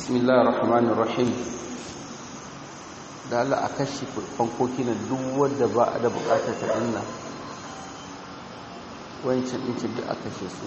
bismillah rahman rahim da Allah a kashe fankoki na duk wadda ba a da bukatar ta dinna wancan ɗinci duk a kashe su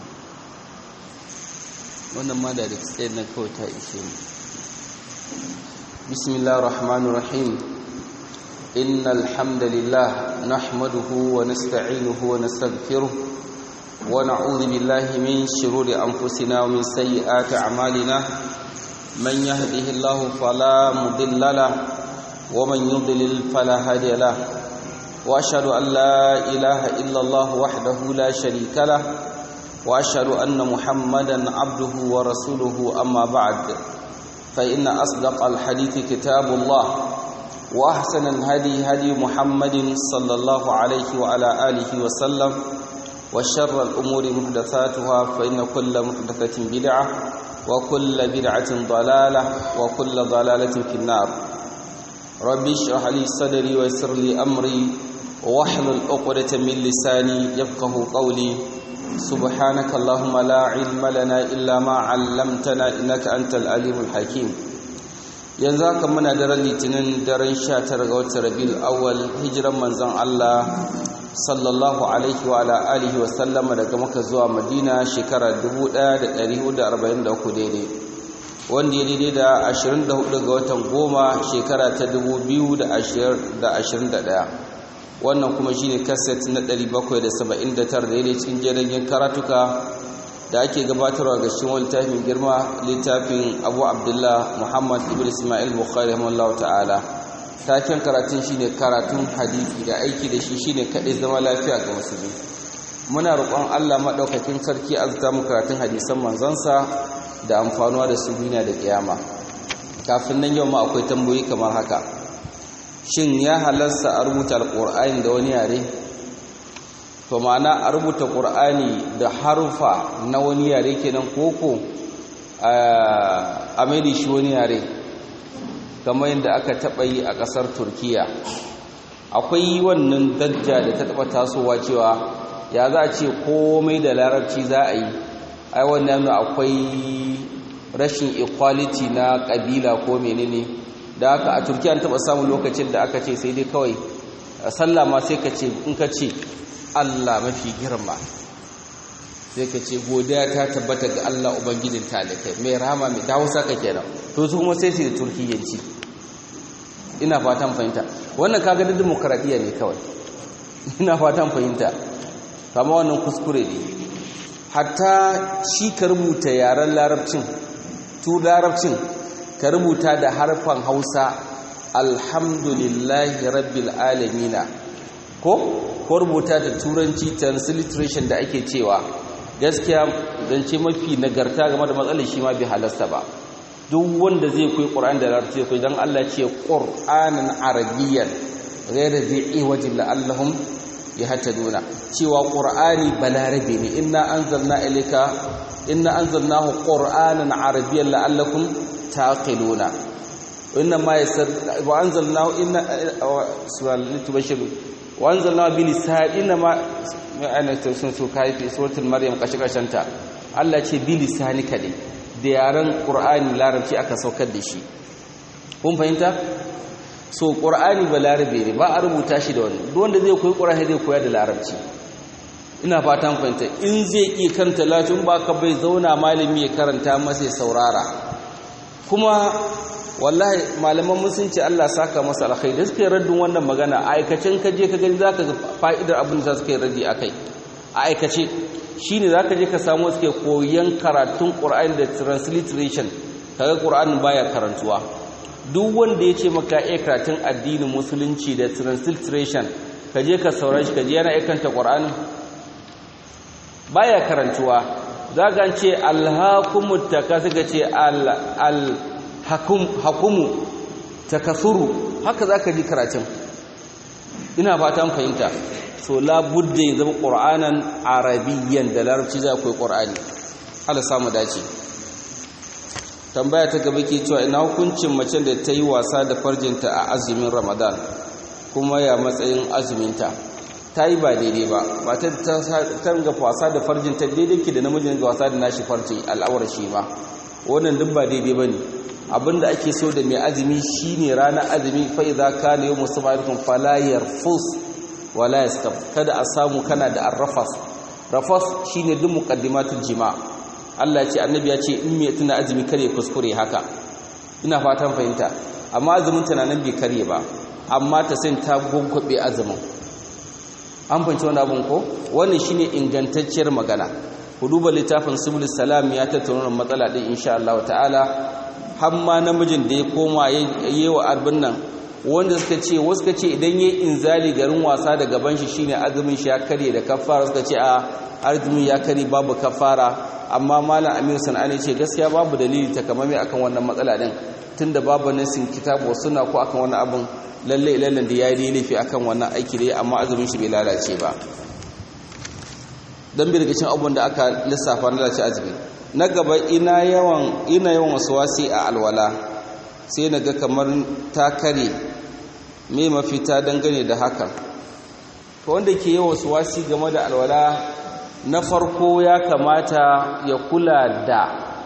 wannan ma da da tsaye na kawai ta ishe mu bismillah rahman rahim إن الحمد لله نحمده ونستعينه ونستغفره ونعوذ بالله من شرور أنفسنا ومن سيئات أعمالنا من يهده الله فلا مضل له ومن يضلل فلا هادي له وأشهد أن لا إله إلا الله وحده لا شريك له وأشهد أن محمدا عبده ورسوله أما بعد فإن أصدق الحديث كتاب الله وأحسن الهدي هدي محمد صلى الله عليه وعلى آله وسلم وشر الأمور محدثاتها فإن كل محدثة بدعة وكل بدعة ضلالة وكل ضلالة في النار ربي اشرح لي صدري ويسر لي أمري واحلل عقدة من لساني يفقه قولي سبحانك اللهم لا علم لنا إلا ما علمتنا إنك أنت العليم الحكيم yanzu haka muna daren litinin daren 19 ga watan rabiul awwal hijiran manzon Allah sallallahu alaihi wa ala alihi wa sallama daga Makka zuwa Madina shekara 1443 daidai wanda ya daidai da 24 ga watan goma shekara ta 2021 wannan kuma shine kaset na 779 daidai cikin jerin karatuka da ake gabatarwa ga shi wani littafin girma littafin abu abdullah muhammad ibn ismail bukhari rahimahullahu ta'ala taken karatun shine karatun hadisi da aiki da shi shine kaɗai zama lafiya ga musulmi muna roƙon allah maɗaukakin sarki azuta mu karatun hadisan manzansa da amfanuwa da su duniya da kiyama kafin nan yau ma akwai tambayoyi kamar haka shin ya halarsa a rubuta alƙur'ani da wani yare to ma'ana a rubuta ƙur'ani da harufa na wani yare kenan koko a maida shi wani yare kamar yadda aka taɓa yi a ƙasar turkiya akwai wannan dajja da ta taɓa tasowa cewa ya za a ce komai da larabci za a yi ai wannan akwai rashin equality na ƙabila ko menene da haka a turkiya an taɓa samun lokacin da aka ce sai dai kawai sallah ma sai ka ce in ka ce Allah mafi girma sai ka ce godiya ta tabbata ga Allah ubangijin talikai mai rahama mai dawo saka kenan to su kuma sai su da turkiyanci ina fatan fahimta wannan kaga da demokradiya ne kawai ina fatan fahimta kama wannan kuskure ne hatta shi ka rubuta yaren larabcin tu larabcin ka rubuta da harfan hausa alhamdulillahi rabbil alamina ko ko rubuta da turanci transliteration da ake cewa gaskiya zance mafi nagarta game da matsalar shi ma bai halasta ba duk wanda zai koyi qur'ani da larabci koyi dan Allah ce qur'anan arabiyyan ghayra dhi'i wajin la'allahum yahtaduna cewa qur'ani balarabe ne inna anzalna ilayka inna anzalnahu qur'anan arabiyyan la'allakum taqiluna inna ma yasar wa anzalnahu inna subhanallahi tubashiru wanzalna bi lisan inma ana sun so kai fi suratul maryam kashi kashanta Allah ce bi lisanika ne da yaran qur'ani larabci aka saukar da shi kun fahimta so qur'ani ba larabe ne ba a rubuta shi da wani duk wanda zai koyi qur'ani zai koya da larabci ina fatan fahimta in zai iya karanta latin ba ka bai zauna malami ya karanta masa ya saurara kuma wallahi malaman musulunci Allah saka masa alkhairi da suka yi raddin wannan magana a aikacin ka je ka gani zaka ga fa'idar abin da suka yi raddi akai a aikace shine zaka je ka samu suke koyan karatun Qur'ani da transliteration kaga Qur'anin baya karantuwa duk wanda ya ce maka iya karatun addinin musulunci da transliteration ka je ka saurare shi ka je yana aikanta Qur'anin baya karantuwa zaka ce alhaqumut takasuka ce al al hakumu takasuru haka zaka ji karatun ina fatan fahimta so labudda ya zama qur'anan arabiyyan da larabci za ku yi qur'ani Allah samu dace tambaya ta gaba ke cewa ina hukuncin mace da ta yi wasa da farjinta a azumin ramadan kuma ya matsayin azuminta ta yi ba daidai ba ba ta ga wasa da farjinta daidai ke da namijin ga wasa da nashi farji al'awar shi ma wannan duk ba daidai ba ne abinda ake so da mai azumi shine ranar azumi fa idza kana yawmu sabaikum fala yarfus wala yastab kada a samu kana da arrafas rafas shine duk muqaddimatul jima Allah ya ce annabi ya ce in me tuna azumi kare kuskure haka ina fatan fahimta amma azumin tunanin bai kare ba amma ta sai ta gwaggwabe azumin an fahimci wani abin ko wannan shine ingantacciyar magana ku duba littafin subul salam ya tattauna matsala din insha Allah ta'ala har ma namijin da ya koma yayi wa arbin nan wanda suka ce wasu suka ce idan yayi inzali garin wasa da gaban shi shine azumin shi ya kare da kafara suka ce a azumin ya kare babu kafara amma malam Amir Sanani ce gaskiya babu dalili takamaimai akan wannan matsala din tunda babu nasin kitabu suna ko akan wannan abin lalle lalle da yayi laifi akan wannan aiki dai amma azumin shi bai lalace ba dan bi daga cikin abubuwan da aka lissafa na lalace azumi na gaba ina yawan ina yawan waswasi a alwala sai naga kamar ta kare me mafita dangane da hakan to wanda ke yawan waswasi game da alwala na farko ya kamata ya kula da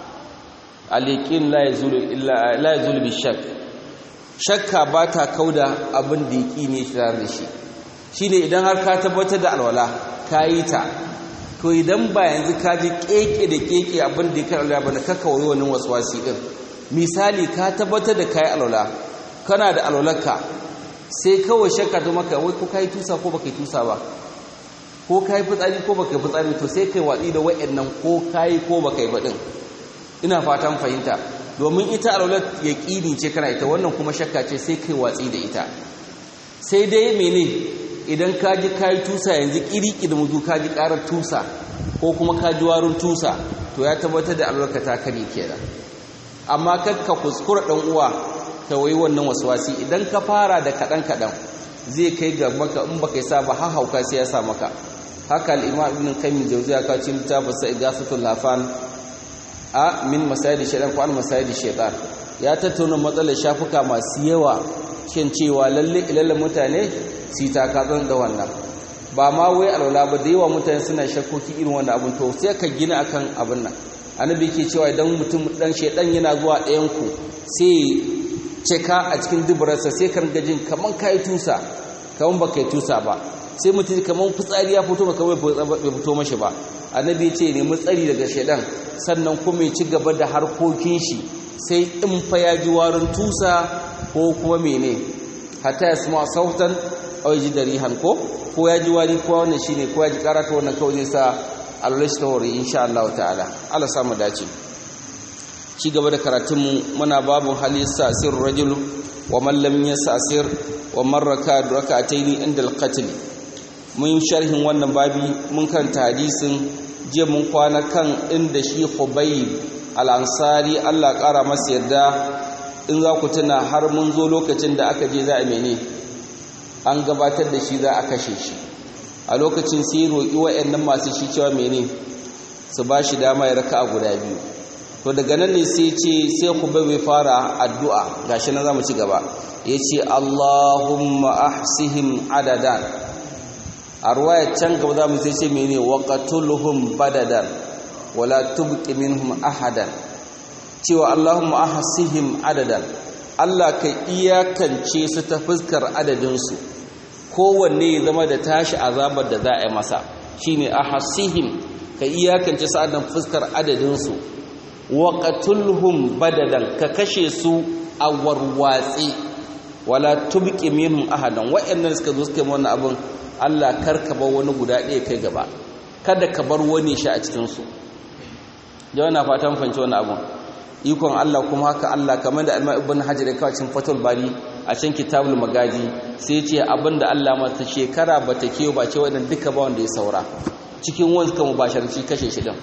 aliqin la yazulu illa la yazulu bi shakk shakka ba ta kauda abin da yaki ne tare da shi shine idan har ka tabbatar da alwala kayi ta to idan ba yanzu ka ji keke da keke abin da ya kai alwala ba ka kawai wani waswasi din misali ka tabbatar da kai alwala kana da alwalarka sai kawai shakka ta maka wai ko kai tusa ko baka tusa ba ko kai fitsari ko baka fitsari to sai kai watsi da wayannan ko kai ko baka yi ba din ina fatan fahimta domin ita alwalar yaqini ce kana ita wannan kuma shakka ce sai kai watsi da ita sai dai mene idan ka ji kayi tusa yanzu kiriki da mutu ka ji karar tusa ko kuma ka ji warin tusa to ya tabbatar da albarka ta kare kenan amma kakka kuskura dan uwa ka wai wannan waswasi idan ka fara da kadan kadan zai kai ga maka in baka sa ba har hauka sai ya sa maka haka al-imam ibn qayyim jawziya ka ci littafin sa igasatul lafan a min masayidi shaytan ko al masayidi shaytan ya tattauna matsalar shafuka masu yawa shin cewa lalle ilalle mutane su takatsan da wannan ba ma wai alwala ba da yawa mutane suna shakkoki irin wannan abin to sai ka gina akan abin nan annabi yake cewa idan mutum dan shedan yana zuwa ɗayan ku sai ceka a cikin dubararsa sai ka ringa jin kaman kai tusa kaman ba kai tusa ba sai mutum kaman fitsari ya fito maka bai fito mashi ba annabi ya ce nemi tsari daga shedan sannan kuma ya ci gaba da harkokin shi sai in fa ya ji warin tusa ko kuma mene hatta ya sama sautan a ji da rihan ko ko ya ji wari ko wannan shine ko ya ji karata wannan kawai zai sa alulashi ta wari insha Allah ta'ala Allah samu dace ci gaba da karatunmu muna babun hali sasir rajul wa man lam yasasir wa man raka rak'atayn inda al-qatl mun sharhin wannan babi mun karanta hadisin je mun kwana kan inda shi Khubayb al-Ansari Allah kara masa yarda in za ku tuna har mun zo lokacin da aka je za a mene an gabatar da shi za a kashe shi a lokacin sai roƙi wa'annan masu shi cewa mene su ba shi dama ya raka a guda biyu to daga nan ne sai ce sai ku bai fara addu'a gashi na zamu ci gaba ya ce Allahumma ahsihim adadan a ruwaya can gaba za mu sai ce mene waqatuluhum badadan wala tubqi minhum ahadan cewa Allahumma ahsihim adadan Allah ka iyakance su ta fuskar adadinsu kowanne ya zama da tashi azabar da za a yi masa shine ahsihim ka iyakance su adan fuskar adadinsu wa qatulhum badadan ka kashe su a warwatsi wala tubqi minhum ahadan wa'annan suka zo suka yi wannan abin Allah karka bar wani guda ɗaya kai gaba kada ka bar wani shi a cikin su jawana na fatan fanci wannan abin ikon Allah kuma haka Allah kamar da Alma ibn Hajar ya kawo cikin Fathul Bari a cikin Kitabul Magazi sai ya ce abinda Allah mata shekara bata kewa ba ce wannan duka ba wanda ya saura cikin wanda kuma basharci kashe shi din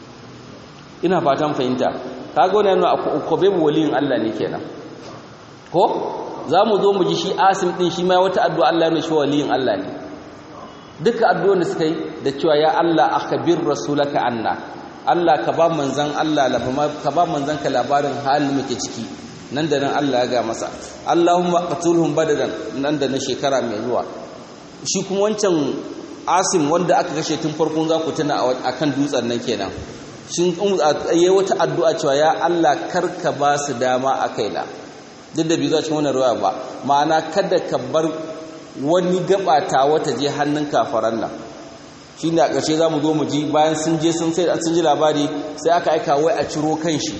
ina fatan fahimta kaga wannan yana akobe waliyin Allah ne kenan ko zamu zo mu ji shi Asim din shi ma wata addu'a Allah ne shi waliyin Allah ne duka addu'o'in da suka yi da cewa ya Allah akhbir rasulaka anna Allah ka ba manzan Allah ka ba manzan ka labarin halin muke ciki nan da nan Allah ya ga masa Allahumma qatulhum badadan nan da na shekara mai zuwa shi kuma wancan Asim wanda aka kashe tun farkon za ku tuna akan dutsen nan kenan shin yayi wata addu'a cewa ya Allah karka ba su dama a kaina duk da bai zo cikin wannan ruwa ba ma'ana kada ka bar wani gabata wata je hannun kafaran nan shine a ƙarshe zamu zo mu ji bayan sun je sun sai sun ji labari sai aka aika wai a ciro kan shi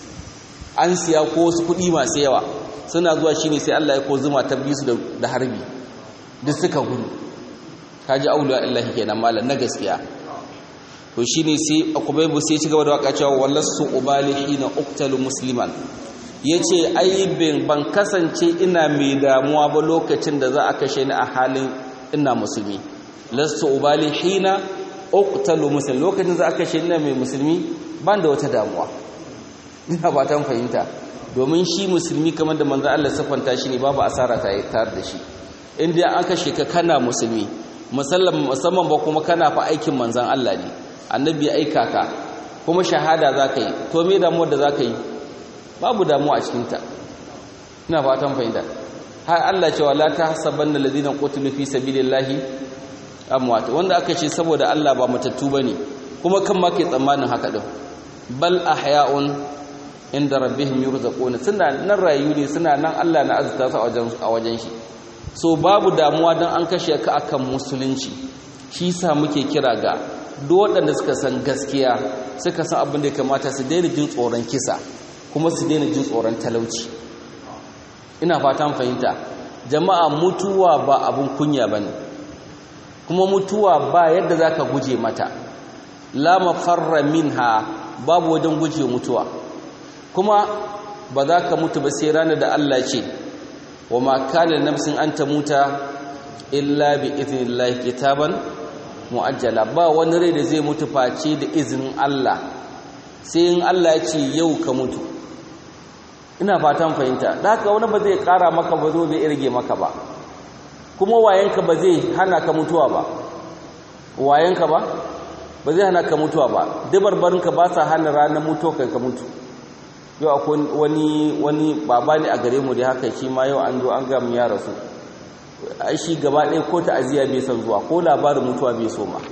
an siya ko wasu kuɗi masu yawa suna zuwa shine sai Allah ya ko zuma ta bisu da harbi duk suka gudu kaji auliya illahi kenan malam na gaskiya to shine sai akubaybu sai ci gaba da waka cewa wallasu ubalihi na uqtalu musliman yace ai ban kasance ina mai damuwa ba lokacin da za a kashe ni a halin ina musulmi lastu ubalihi na uqtalu muslim lokacin za a kashe ni mai musulmi ban da wata damuwa ina ba ta fahimta domin shi musulmi kamar da manzo Allah sifanta shi ne babu asara ta tare da shi inda an kashe ka kana musulmi musamman ba kuma kana fa aikin manzan Allah ne annabi ya aika ka kuma shahada za ka yi to me damuwar da za ka yi babu damuwa a cikinta ina fatan fahimta har Allah cewa la ta hasaban da ladina qutilu fi sabilillahi amwat wanda aka ce saboda Allah ba matattu bane kuma kan ma ke tsammanin haka din bal ahya'un inda rabbihim yurzaquna suna nan rayu ne suna nan Allah na azurta su a wajen a wajen shi so babu damuwa don an kashe ka akan musulunci shi sa muke kira ga duk waɗanda suka san gaskiya suka san abin da ya kamata su daina jin tsoron kisa kuma su daina jin tsoron talauci ina fatan fahimta jama'a mutuwa ba abin kunya ba ne kuma mutuwa ba yadda za ka guje mata la mafarra minha babu wajen guje mutuwa kuma ba za ka mutu ba sai ranar da Allah ce wa ma kana nafsin an tamuta illa bi idnillahi kitaban muajjala ba wani rai da zai mutu face da izinin Allah sai in Allah ya ce yau ka mutu ina fatan fahimta da haka wani ba zai kara maka ba zo bai irge maka ba kuma wayanka ba zai hana ka mutuwa ba wayanka ba ba zai hana ka mutuwa ba dabarbarinka ba sa hana ranar mutuwa kai ka mutu yau akwai wani wani baba ne a gare mu da haka shi ma yau an zo an ga mu ya rasu ai shi gaba ɗaya ko ta'aziyya bai san zuwa ko labarin mutuwa bai so ma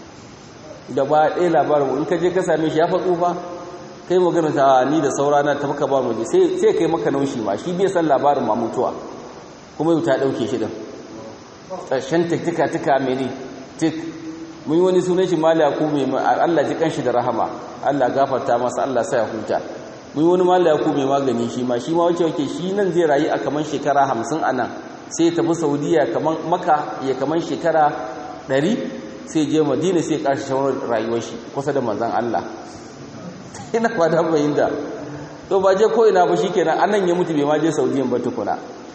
gaba ɗaya labarin in ka je ka same shi ya fa tsufa kai magana ta ni da saurana ta maka ba mu je sai sai kai maka naushi ma shi bai san labarin ma mutuwa kuma yau ta dauke shi din ƙarshen tiktika tika mene tik mun yi wani sunan shi mali ku mai Allah ji kanshi da rahama Allah gafarta masa Allah sa ya huta mun yi wani mali ku mai magani shi ma shi ma wace wake shi nan zai rayu a kaman shekara hamsin a nan sai ya tafi saudiya kaman maka ya kaman shekara ɗari sai je madina sai ya ƙarshe shawarar rayuwar shi kusa da manzan Allah ina fata fahimta to ba je ko ina ba shikenan anan ya mutu bai ma je saudiyan ba tukuna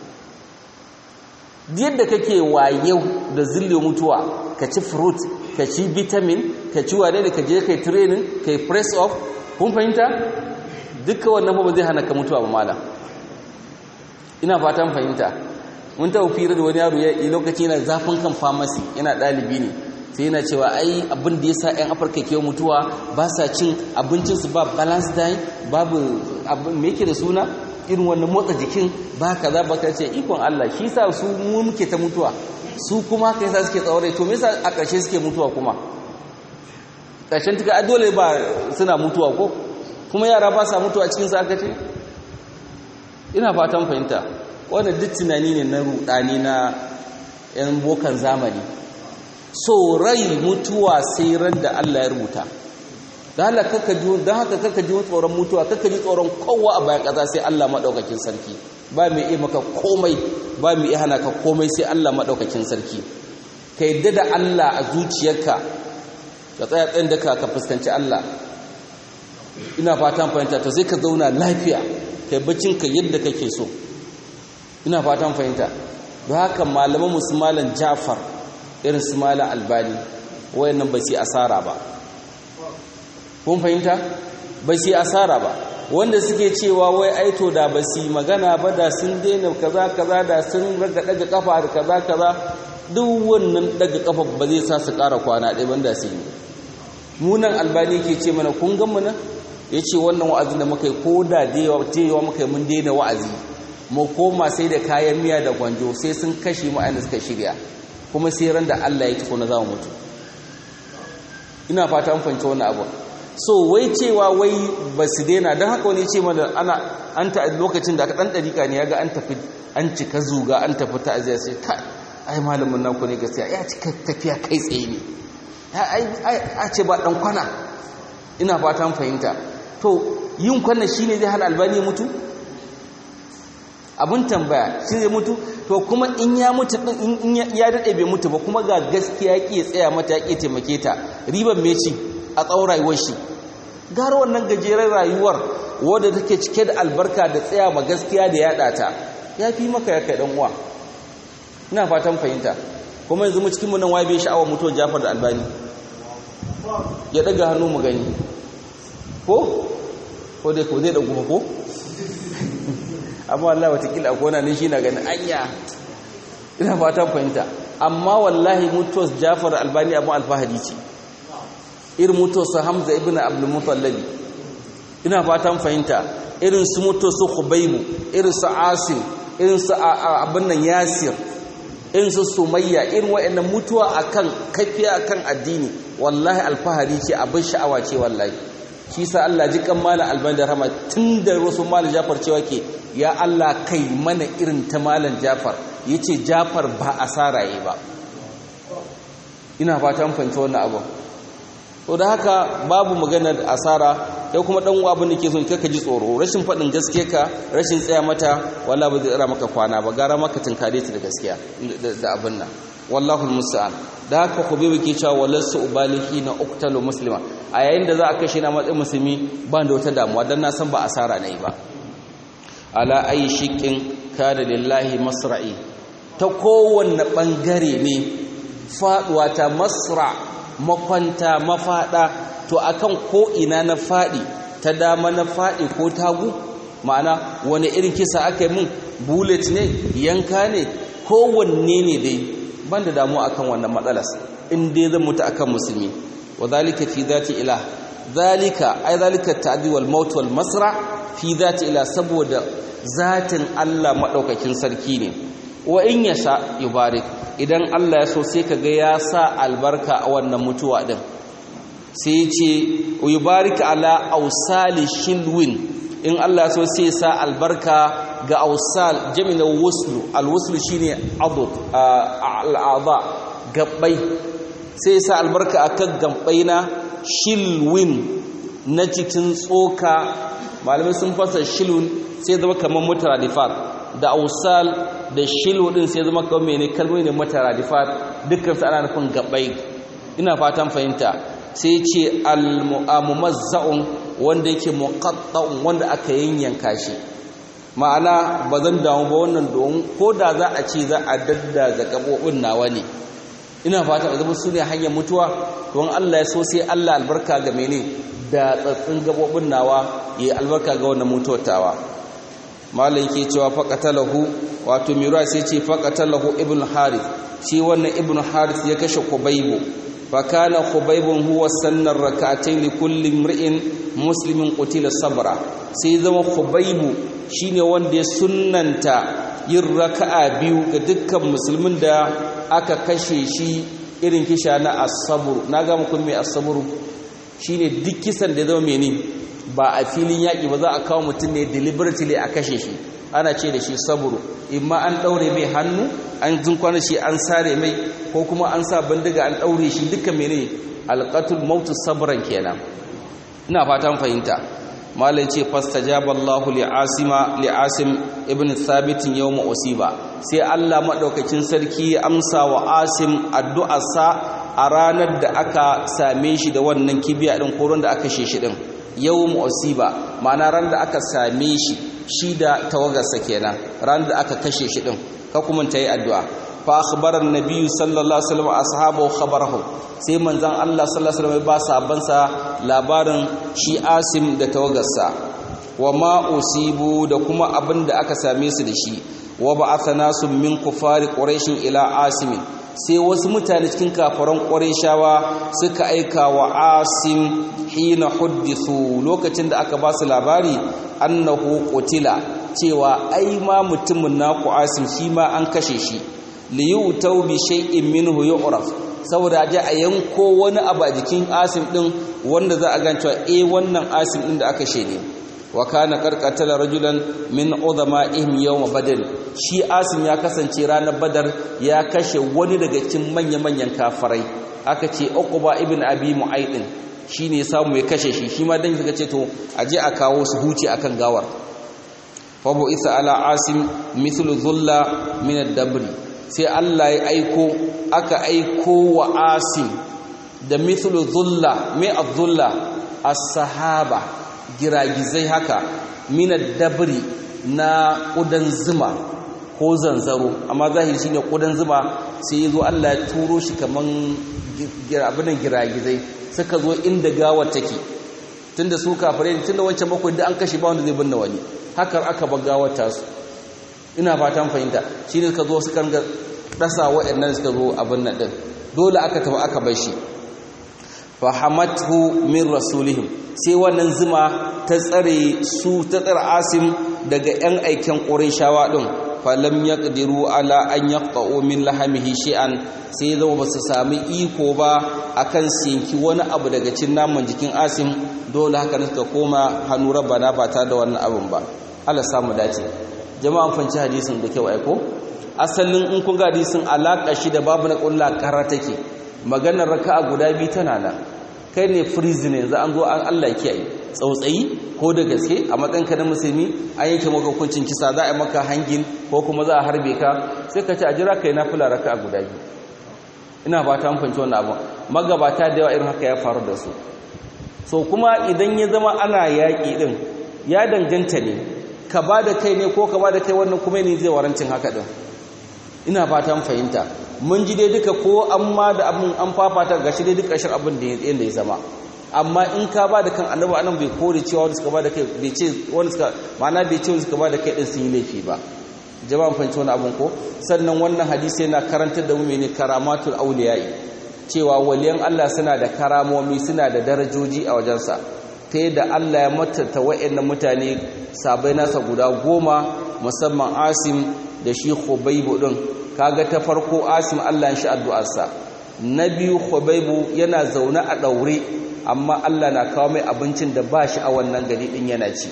yadda kake wayau da zille mutuwa ka ci fruit ka ci vitamin ka ci wane da ka je kai training kai press off kun fahimta dukkan wannan ba zai hana ka mutuwa ba malam ina fatan fahimta mun taɓa fira da wani yaro ya lokaci yana zafin kan pharmacy yana ɗalibi ne sai yana cewa ai abin da ya sa 'yan afirka ke mutuwa ba sa cin abincinsu ba balance diet babu abin me yake da suna irin wannan motsa jikin ba kaza ba ka ce ikon Allah shi sa su mu muke ta mutuwa su kuma kai sa suke tsaure to me yasa a ƙarshe suke mutuwa kuma ƙarshen tuka dole ba suna mutuwa ko kuma yara ba sa mutuwa cikin sa aka ce ina fatan fahimta wannan duk tunani ne na rudani na yan bokan zamani so rai mutuwa sai ran da Allah ya rubuta don haka kaka ji tsoron mutuwa kaka ji tsoron kowa a bayan ƙasa sai Allah maɗaukakin sarki ba mai iya maka komai ba mai iya hana ka komai sai Allah maɗaukakin sarki ka yadda da Allah a zuciyarka ka tsaya tsayin da ka fuskanci Allah ina fatan fahimta to sai ka zauna lafiya kai baccinka yadda kake so ina fatan fahimta don haka malaman musulmalan jafar irin su malam albani wayannan ba su asara ba kun fahimta ba su asara ba wanda suke cewa wai aito da ba su magana ba da sun daina kaza kaza da sun raga daga kafa da kaza kaza duk wannan daga kafa ba zai sa su ƙara kwana ɗaya banda su yi munan albani ke ce mana kun gan mana ya ce wannan wa'azin da muka yi ko da yawa muka yi mun daina wa'azi mu koma sai da kayan miya da gwanjo sai sun kashe mu ainihin suka shirya kuma sai ran da Allah ya tafi na za mu mutu ina fata an fahimci wannan abu so wai cewa wai ba su daina don haka wani ce mana ana an ta lokacin da aka ɗan ɗarika ne ya ga an tafi an cika zuga an tafi ta aziyar sai ka ai malamin nan ku ne gaskiya ya cika tafiya kai tsaye ne a ce ba ɗan kwana ina fatan fahimta to yin kwana shi ne zai hana albani mutu abin tambaya shi zai mutu to kuma in ya mutu din in ya daɗe bai mutu ba kuma ga gaskiya ya tsaya mata ya ƙi taimake ta riban meci a tsawon rayuwar shi gara wannan gajeren rayuwar wadda take cike da albarka da tsaya ma gaskiya da yaɗa ta ya fi maka ya kai uwa ina fatan fahimta kuma yanzu mu cikin nan waye bai sha'awar mutuwar Jafar da Albani ya daga hannu mu gani ko ko dai ko zai dagu ko amma wallahi watakila akwai wani shi na ganin anya ina fatan fahimta amma wallahi mutuwar Jafar da Albani abin alfahari ce irin mutuwar Hamza ibn Abdul Muttalib ina fatan fahimta irin su mutuwar su Khubaybu irin su Asim irin su abin nan Yasir in su sumayya irin wa'annan mutuwa akan kafiya akan addini wallahi alfahari ce abin sha'awa ce wallahi shi sa Allah ji kan mala alban da rahama tun da wasu malam Jafar cewa ke ya Allah kai mana irin ta malam Jafar yace Jafar ba asara yi ba ina fatan fahimta wannan abu to da haka babu magana da asara kai kuma dan uwa abin da ke so kaka ji tsoro rashin fadin gaske ka rashin tsaya mata wallahi ba zai tsara maka kwana ba gara maka tinkare ta da gaskiya da abin nan wallahu almusta'an da haka khubayb ke cewa walasu ubalihi na uqtalu muslima a yayin da za a kashe na matsayin musulmi ba da wata damuwa dan na san ba asara nayi ba ala ayi shiqin kana lillahi masra'i ta kowanne bangare ne faduwa ta masra makwanta mafada to akan ko ina na fadi ta dama na fadi ko tagu ma'ana wani irin kisa aka yi mun bullet ne yanka ne kowanne ne dai banda damu akan wannan matsalas in dai zan mutu akan musulmi wa zalika fi zati ilah zalika ai zalika ta'di wal maut wal masra fi zati ilah saboda zatin Allah madaukakin sarki ne wa in yasha yubarik idan Allah ya so sai kaga ya sa albarka a wannan mutuwa din sai ce yubarika ala ausali shilwin in Allah so sai sa albarka ga ausal jami'in wuslu alwuslu shine adud al'adha gabbai sai sa albarka akan gabbai na shilwin na cikin tsoka malamai sun fasa shilwin sai zama kamar mutaradifat da ausal da shilu din sai zama kamar mene kalmomi ne mutaradifat dukkan su ana nufin gabbai ina fatan fahimta sai ce al-mumazza'un wanda yake muqatta'un wanda aka yanyanka shi ma'ana ba zan damu ba wannan don ko da za a ce za a daddaza gabobin nawa ne ina fata zama su ne hanyar mutuwa don Allah ya so sai Allah albarka ga mene da tsatsin gabobin nawa yayi albarka ga wannan mutuwar tawa malai yake cewa faqatalahu wato mira sai ce faqatalahu ibn harith shi wannan ibn harith ya kashe kubaybu فكان خبيب هو سن الركعتين لكل امرئ مسلم قتل صبرا sai zama khubaibu shine wanda ya sunnanta yin raka'a biyu ga dukkan musulmin da aka kashe shi irin kisha na as-sabr naga muku me as-sabr shine duk kisan da zama mene ba a filin yaki ba za a kawo mutum ne deliberately a kashe shi ana ce da shi sabru imma an daure mai hannu an zinkwana shi an sare mai ko kuma an sa bindiga an daure shi duka mene alqatul maut sabran kenan ina fatan fahimta malai ce fastajaba Allahu li asima li asim ibn thabit yawm usiba sai Allah madaukakin sarki ya amsa wa asim addu'arsa a ranar da aka same shi da wannan kibiya din koron da aka sheshi din yawm usiba ma'ana ran da aka same shi shi da tawagarsa kenan ran da aka kashe shi din ka kuma ta yi addu'a fa akhbara an-nabiy sallallahu alaihi wasallam ashabu khabarahu sai manzon Allah sallallahu alaihi wasallam ba sahabbansa labarin shi Asim da tawagarsa wa ma usibu da kuma abin da aka same su da shi wa ba'atha nasu min kufari quraish ila Asim sai wasu mutane cikin kafaran qurayshawa suka aika wa Asim hina huddithu lokacin da aka ba su labari annahu qutila cewa ai ma mutumin naku Asim shi ma an kashe shi li yutau bi shay'in minhu yu'raf saboda aje a yanko wani abu a jikin asim din wanda za a gan cewa eh wannan asim din da aka shede wa kana qarqatala rajulan min udhama'ihim yawm badr shi asim ya kasance ranar badar ya kashe wani daga cikin manya-manyan kafirai aka ce uqba ibn abi mu'aydin shine samu ya kashe shi shi ma dan suka ce to aje a kawo su huce akan gawar fa bu isa ala asim mithlu dhulla min ad-dabri sai Allah ya aiko aka aiko wa asim da mithlu dhulla mai adhulla as-sahaba giragizai haka min ad-dabri na kudan zuma ko zanzaro amma zahiri shine kudan zuma sai yazo Allah ya turo shi kaman abinan giragizai suka zo inda gawar take tunda su kafirai tunda wancan bakwai da an kashe ba wanda zai binne wani haka aka bar gawar tasu ina fatan fahimta shine suka zo suka ga dasa waɗannan suka zo abin nan din dole aka tafi aka bar shi fahamathu min rasulihim sai wannan zuma ta tsare su ta tsare asim daga yan aikin shawa din falam yaqdiru ala an yaqta'u min lahamihi shay'an sai zama ba su sami iko ba akan sinki wani abu daga cin naman jikin asim dole haka suka koma hannu rabbana ba ta da wannan abun ba Allah samu dace jama'an fanci hadisin da kyau aiko asalin in kun ga hadisin alaka shi da babu na kullu kara take maganar raka'a guda biyu tana nan kai ne freezing yanzu an zo an Allah kiyaye tsautsayi ko da gaske a matsayinka na musulmi an yanke maka hukuncin kisa za a yi maka hangin ko kuma za a harbe ka sai ka ce a jira kai nafila raka'a guda biyu ina ba ta fanci wannan abu magabata da yawa irin haka ya faru da su so kuma idan ya zama ana yaƙi din ya danganta ne ka ba da kai ne ko ka ba da kai wannan kuma ne zai warancin haka din ina fatan fahimta mun ji dai duka ko an ma da abin an fafata gashi dai duk ƙarshen abin da yadda ya zama amma in ka ba da kan annabi anan bai kore cewa wanda suka ba da kai bai ce wanda suka ma'ana bai ce wanda suka ba da kai din sun yi laifi ba jama'an fahimci wani abin ko sannan wannan hadisi yana karantar da mu mene karamatul auliyai cewa waliyan Allah suna da karamomi suna da darajoji a wajensa ta yadda Allah ya matata wa'annan mutane sabai nasa guda goma musamman Asim da shi Khubaibu din kaga ta farko Asim Allah ya shi addu'arsa na biyu Khubaibu yana zaune a daure amma Allah na kawo mai abincin da ba shi a wannan gari din yana ci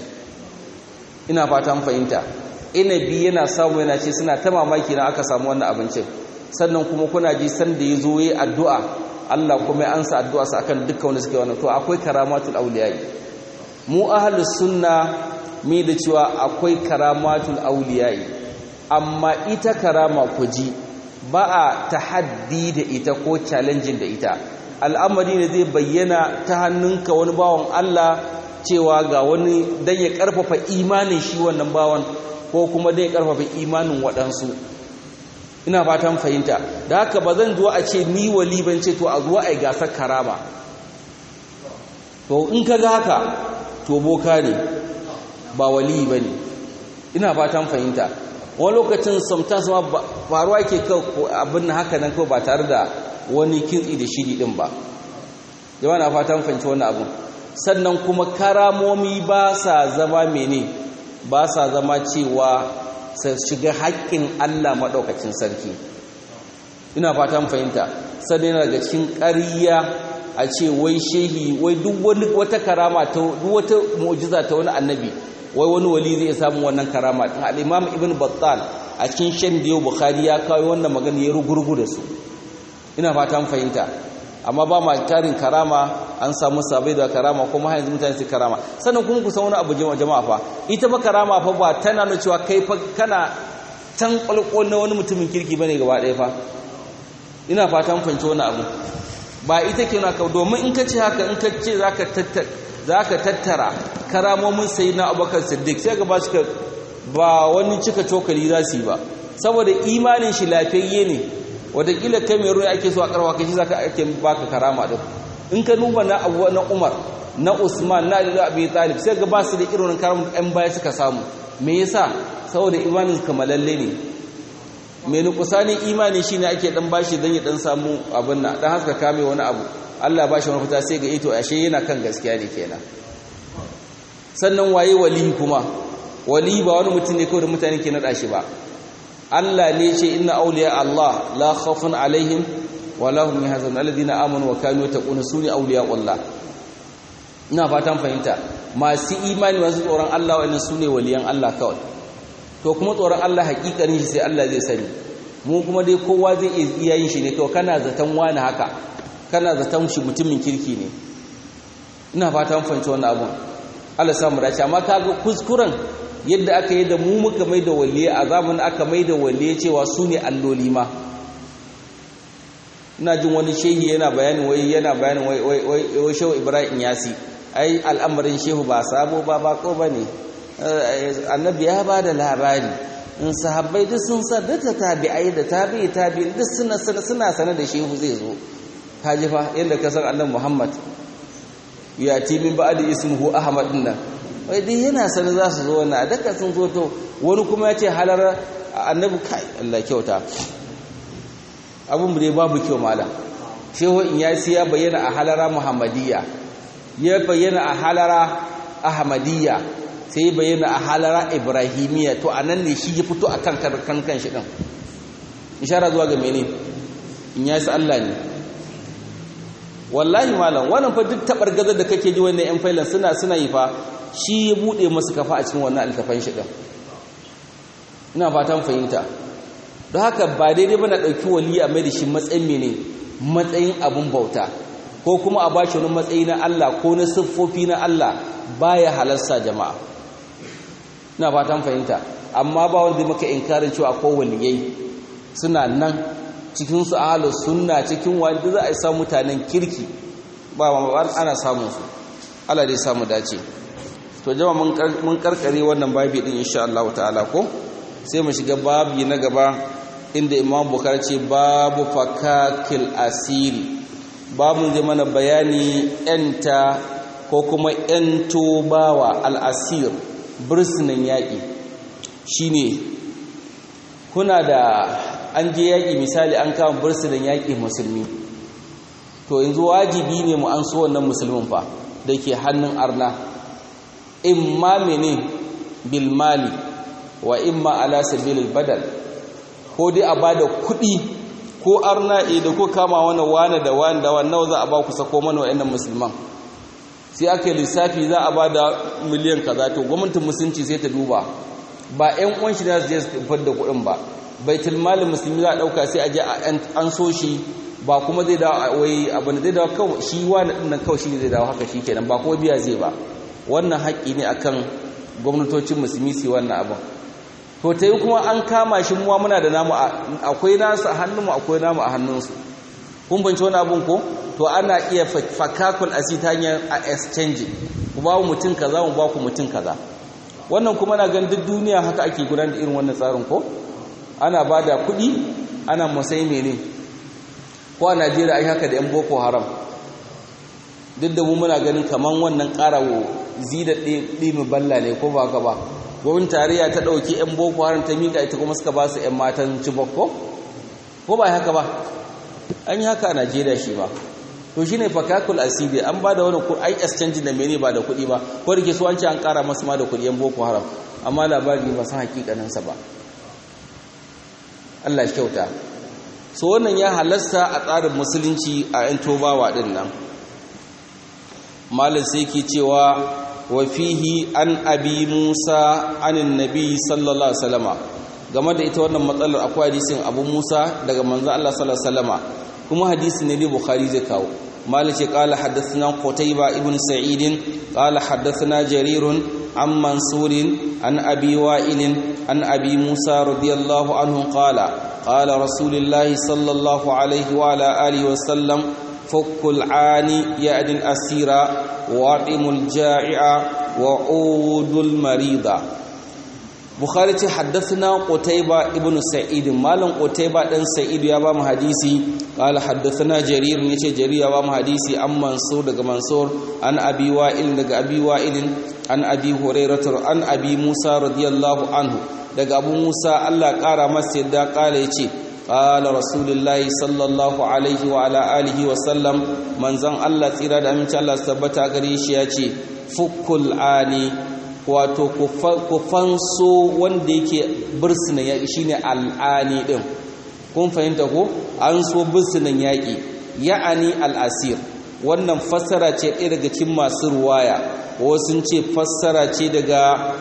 ina fatan fahimta inabi yana samu yana ce suna ta mamaki na aka samu wannan abincin sannan kuma kuna ji san da ya zo yi addu'a Allah kuma ya ansa addu'a sa akan dukkan wanda suke wannan to akwai karamatul auliyai mu ahlus sunna mi da cewa akwai karamatul auliyai amma ita karama ku ji ba a tahaddi da ita ko challenging da ita al'amari ne zai bayyana ta hannunka wani bawan Allah cewa ga wani dan ya karfafa imanin shi wannan bawan ko kuma dan ya karfafa imanin waɗansu ina fatan fahimta da haka ba zan zuwa a ce ni wali ban ce to a zuwa a yi gasar karama to in ka ga haka to boka ne ba wali ba ne ina fatan fahimta wani lokacin sometimes ma faruwa ke abin haka nan kawai ba tare da wani kintsi da shiri din ba jama'a na fatan fahimci wani abu sannan kuma karamomi ba sa zama mene ba sa zama cewa su shiga haƙƙin Allah maɗaukacin sarki ina fatan fahimta sannan yana daga cikin ƙariya a ce wai shehi wai duk wani wata karama ta duk wata mu'jiza ta wani annabi wai wani wali zai samu wannan karama din al-Imam Ibn Battal a cikin shan da Bukhari ya kawo wannan magana ya rugurgu da su ina fatan fahimta amma ba ma tarin karama an samu sabai da karama kuma har yanzu mutane su karama sannan kuma ku san wani abu jama'a fa ita ba karama fa ba tana nuna cewa kai fa kana can kwalkwal na wani mutumin kirki bane gaba ɗaya fa ina fatan fahimci wani abu ba ita ke naka domin in ka ce haka in ka ce zaka tattara zaka tattara karamomin sayyidina Abubakar Siddiq sai ga ba shi ba wani cika cokali za su yi ba saboda imanin shi lafiyayye ne wadakila kai mai ruwa ake so a karwa kai shi zaka ake baka karama din in ka duba na abu na Umar na Usman na Ali Abi Talib sai ga ba su da irin karamin ɗan baya suka samu me yasa saboda imanin kamalalle ne mai nukusani imani shine ake dan bashi dan ya dan samu abin nan dan haska kame wani abu Allah bashi wani fita sai ga ito ashe yana kan gaskiya ne kenan sannan waye wali kuma wali ba wani mutum ne kawai da mutane ke nada shi ba Allah ne ce inna awliya Allah la khawfun alaihim wa lahum yahzanun alladhina amanu wa kanu yattaquna suni awliya Allah ina fatan fahimta masu imani masu tsoron Allah wa'annan sune waliyan Allah kawai to kuma tsoron Allah hakikanin shi sai Allah zai sani mu kuma dai kowa zai iya yin shi ne kawai kana zaton wani haka kana zaton shi mutumin kirki ne ina fatan fahimci wannan abun Allah samu dace amma kaga kuskuren yadda aka yi da mu muka mai da waliye a zamanin aka mai da waliye cewa su ne alloli ma ina jin wani shehi yana bayanin wai yana bayanin wai wai wai shehu Ibrahim Yasi ai al'amarin shehu ba sabo ba bako bane annabi ya bada labari in sahabbai duk sun sa da tabi'ai da tabi'i tabi'in duk suna suna sana da shehu zai zo kaji fa yadda ka san annabi Muhammad ya ti min ba'di ismuhu Ahmad dinnan wai dai yana sani za su zo wannan daka sun zo to wani kuma ya ce halar annabi kai Allah kyauta abun mu dai babu kyau malam shehu in ya siya bayyana a halara muhammadiyya ya bayyana a halara ahmadiyya sai bayyana a halara ibrahimiyya to anan ne shi ya fito akan kan kan shi din ishara zuwa ga mene in ya Allah ne wallahi malam wannan fa duk tabar gazar da kake ji wannan yan failan suna suna yi fa shi ya bude masu kafa a cikin wannan alkafan shi din ina fatan fahimta don haka ba daidai ba na ɗauki wali a mai da shi matsayin mene matsayin abun bauta ko kuma a bashi wani matsayi na Allah ko na siffofi na Allah baya halarsa jama'a ina fatan fahimta amma ba wanda maka inkarin cewa ko waliyai suna nan cikin su ahlus sunna cikin wanda za a yi samu mutanen kirki ba ma ana samun su Allah dai samu dace to jama mun karkare wannan babi din insha Allah ta'ala ko sai mu shiga babi na gaba inda Imam Bukhari ce babu fakakil asiri babu zai mana bayani yanta ko kuma yanto bawa al-asir birsinan yaƙi shine kuna da an je yaƙi misali an kama birsinan yaƙi musulmi to yanzu wajibi ne mu an so wannan musulmin fa da ke hannun arna imma mene bil mali wa imma ala sabilil badal ko dai a bada kuɗi ko arna da ko kama wani wani da wani da wani nawa za a ba ku sako mana wa'annan musulman sai aka yi lissafi za a bada miliyan kaza to gwamnatin musulunci sai ta duba ba ƴan uwan shi da su je su da kuɗin ba baitul malin musulmi za a ɗauka sai a je an so shi ba kuma zai dawo wai abin da zai dawo kawai shi wani ɗin nan kawai shi ne zai dawo haka shi kenan ba kuma biya zai ba wannan haƙƙi ne akan gwamnatocin musulmi su wannan abin to ta yi kuma an kama shi muwa muna da namu akwai nasu a hannunmu akwai namu a hannunsu kun banci wani abin ko to ana iya fakakul asi ta hanyar a exchange ku ba mutum kaza mu ba ku mutum kaza wannan kuma na gan duk duniya haka ake gudanar da irin wannan tsarin ko ana ba da kuɗi ana masai mene ko a najeriya ai haka da yan boko haram duk da mu muna ganin kaman wannan ƙarawo zida ɗimi balla ne ko ba ka ba gwamnatin tarayya ta ɗauki 'yan boko haram ta miƙa ita kuma suka ba su 'yan matan cibokko ko ba haka ba an yi haka a najeriya shi ba to shi ne fakakul asiri an ba da wani ai exchange da mene ba da kuɗi ba ko da ke so an ce an ƙara masu ma da kuɗi 'yan boko haram amma labari ba san hakikaninsa ba allah shi kyauta so wannan ya halasta a tsarin musulunci a 'yan tobawa ɗin nan malin sai ke cewa wafihi an abi musa anin nabi sallallahu alaihi wasallama game da ita wannan matsalar akwai hadisin abu musa daga manzo Allah sallallahu alaihi wasallama kuma hadisi ne ne bukhari zai kawo malik ya qala haddathana qutayba ibn sa'id qala haddathana jarir an mansur an abi wa'il an abi musa radiyallahu anhu qala qala rasulullah sallallahu alaihi wa ala alihi wasallam فك العاني يأد الأسير واطم الجائع وعود المريض بخاري حدثنا قتيبة ابن سعيد مالن قتيبة بن سعيد يا بام حديثي قال حدثنا جرير نيتي جرير يا بام حديثي ام منصور دغ منصور عن ابي وائل دغ ابي وائل عن ابي هريره عن ابي موسى رضي الله عنه دغ ابو موسى الله قارا masa yadda kala yace قال رسول الله صلى الله عليه وعلى اله وسلم منزان الله tsira da aminci Allah tabbata gare shi yace fukul ani wato ku fanso wanda yake bursunan yaƙi shine al'ani ɗin kun fahimta ko an so bursunan yaƙi ya'ani al'asir wannan fassara ce ɗaya daga cikin masu ruwaya wasu ce fassara ce daga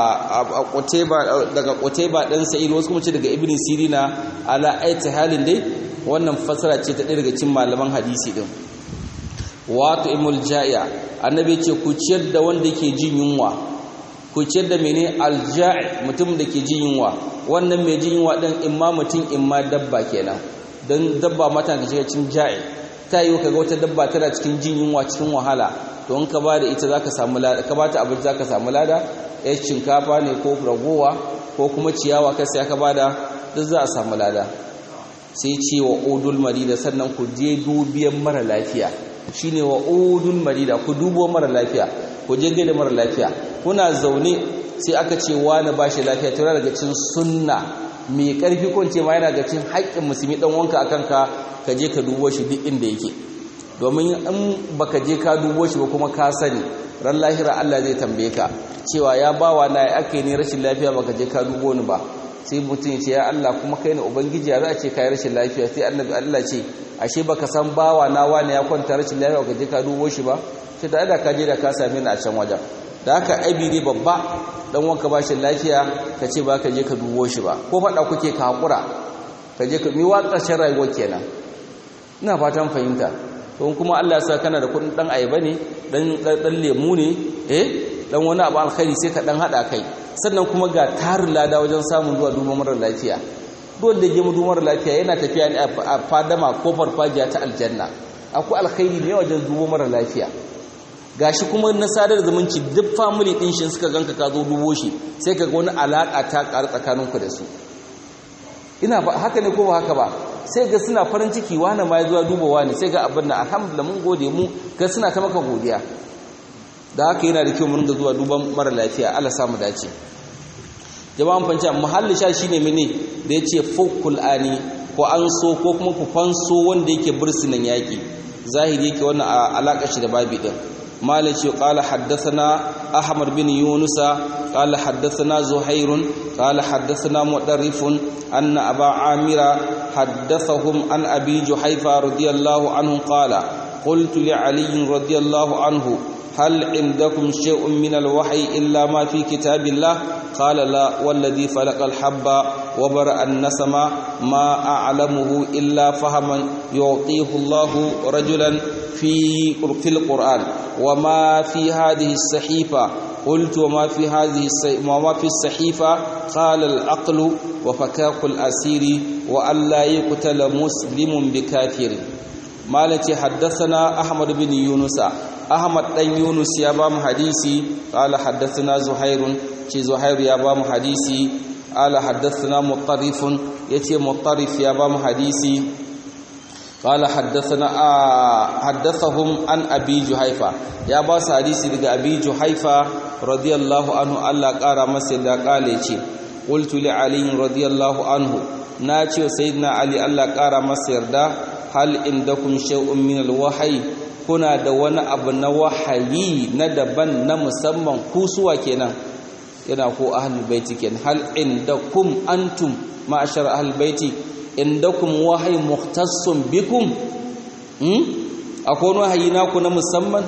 daga Qutayba dan Sa'id wasu kuma ce daga Ibn Sirina ala aiti halin dai wannan fassara ce ta ɗaya daga cikin malaman hadisi din wato imul ja'iya annabi ce ku ciyar da wanda yake jin yunwa ku ciyar da mene alja'i mutum da ke jin yunwa wannan mai jin yunwa din imma mutum imma dabba kenan dan dabba mata da shiga cikin ja'i ta yi kaga wata dabba tana cikin jin yunwa cikin wahala to in ka bada ita zaka samu lada ka bata abinci zaka samu lada ya shinkafa ne ko ragowa ko kuma ciyawa ka sai ka bada duk za a samu lada sai ce wa udul marida sannan ku je dubiyan mara lafiya shine wa udul marida ku dubo mara lafiya ku je gaida mara lafiya kuna zaune sai aka ce wani bashi lafiya to daga cikin sunna mai karfi ko ce ma yana ga cikin haƙƙin musulmi dan wanka akan ka ka je ka dubo shi duk inda yake domin in baka je ka dubo shi ba kuma ka sani ran lahira Allah zai tambaye ka cewa ya bawa na ya aka ne rashin lafiya baka je ka dubo ni ba sai mutum ya ce ya Allah kuma kai ne ubangiji ya za a ce kai rashin lafiya sai annabi Allah ce ashe baka san bawa na wani ya kwanta rashin lafiya baka je ka dubo shi ba sai da Allah ka je da ka same ni a can wajen da haka aibi ne babba dan wanka ba shi lafiya ka ce ba ka je ka dubo shi ba ko faɗa kuke ka haƙura ka je ka miwa ƙarshen rayuwa kenan ina fatan fahimta don kuma Allah ya sa kana da kudin dan ayaba ne dan dan lemu ne eh dan wani abu alkhairi sai ka dan hada kai sannan kuma ga tarin lada wajen samun zuwa duba mara lafiya dole da je mu duba mara lafiya yana tafiya ne a fadama ko farfajiya ta aljanna akwai alkhairi ne wajen duba mara lafiya gashi kuma na sadar zumunci duk family din shi suka ganka ka zo dubo shi sai ka ga wani alaka ta ƙara tsakaninku da su ina ba haka ne ko ba haka ba sai ga suna farin ciki wani ma ya zuwa duba wani sai ga abin da alhamdulillah mun gode mu ga suna ta maka godiya da haka yana da kyau mun ga zuwa duban mara lafiya Allah samu dace jama'an fanci muhalli sha shine mene da yace fukul ani ko an so ko kuma ku fanso wanda yake bursunan yaki zahiri yake wannan alaka shi da babi din مالك قال حدثنا أحمد بن يونس قال حدثنا زهير قال حدثنا مؤرف أن أبا عامر حدثهم عن أبي جحيفة رضي الله عنه قال قلت لعلي رضي الله عنه هل عندكم شيء من الوحي إلا ما في كتاب الله قال لا والذي فلق الحب وبرأ النسم ما أعلمه إلا فهما يعطيه الله رجلا في في القرآن وما في هذه الصحيفة قلت وما في هذه وما في الصحيفة قال العقل وفكاك الأسير وألا يقتل مسلم بكافر مالتي حدثنا أحمد بن يونس أحمد بن يونس يا بام حديثي قال حدثنا زهير شي زهير يا بام حديثي قال حدثنا مطرف يتي مطرف يا بام حديثي قال حدثنا آه حدثهم عن ابي جحيفه يا باس حديثي daga abi juhaifa radiyallahu anhu Allah kara masa da kale ce qultu li ali radiyallahu anhu nace sayyidina ali Allah kara masa yarda hal indakum shay'un min alwahyi kuna da wani abu na wahayi na daban na musamman ku suwa kenan yana ko ahlul baiti kenan hal indakum antum ma'ashar ahlul baiti indakum wahayi muhtassun bikum hmm akwai wahayi naku na musamman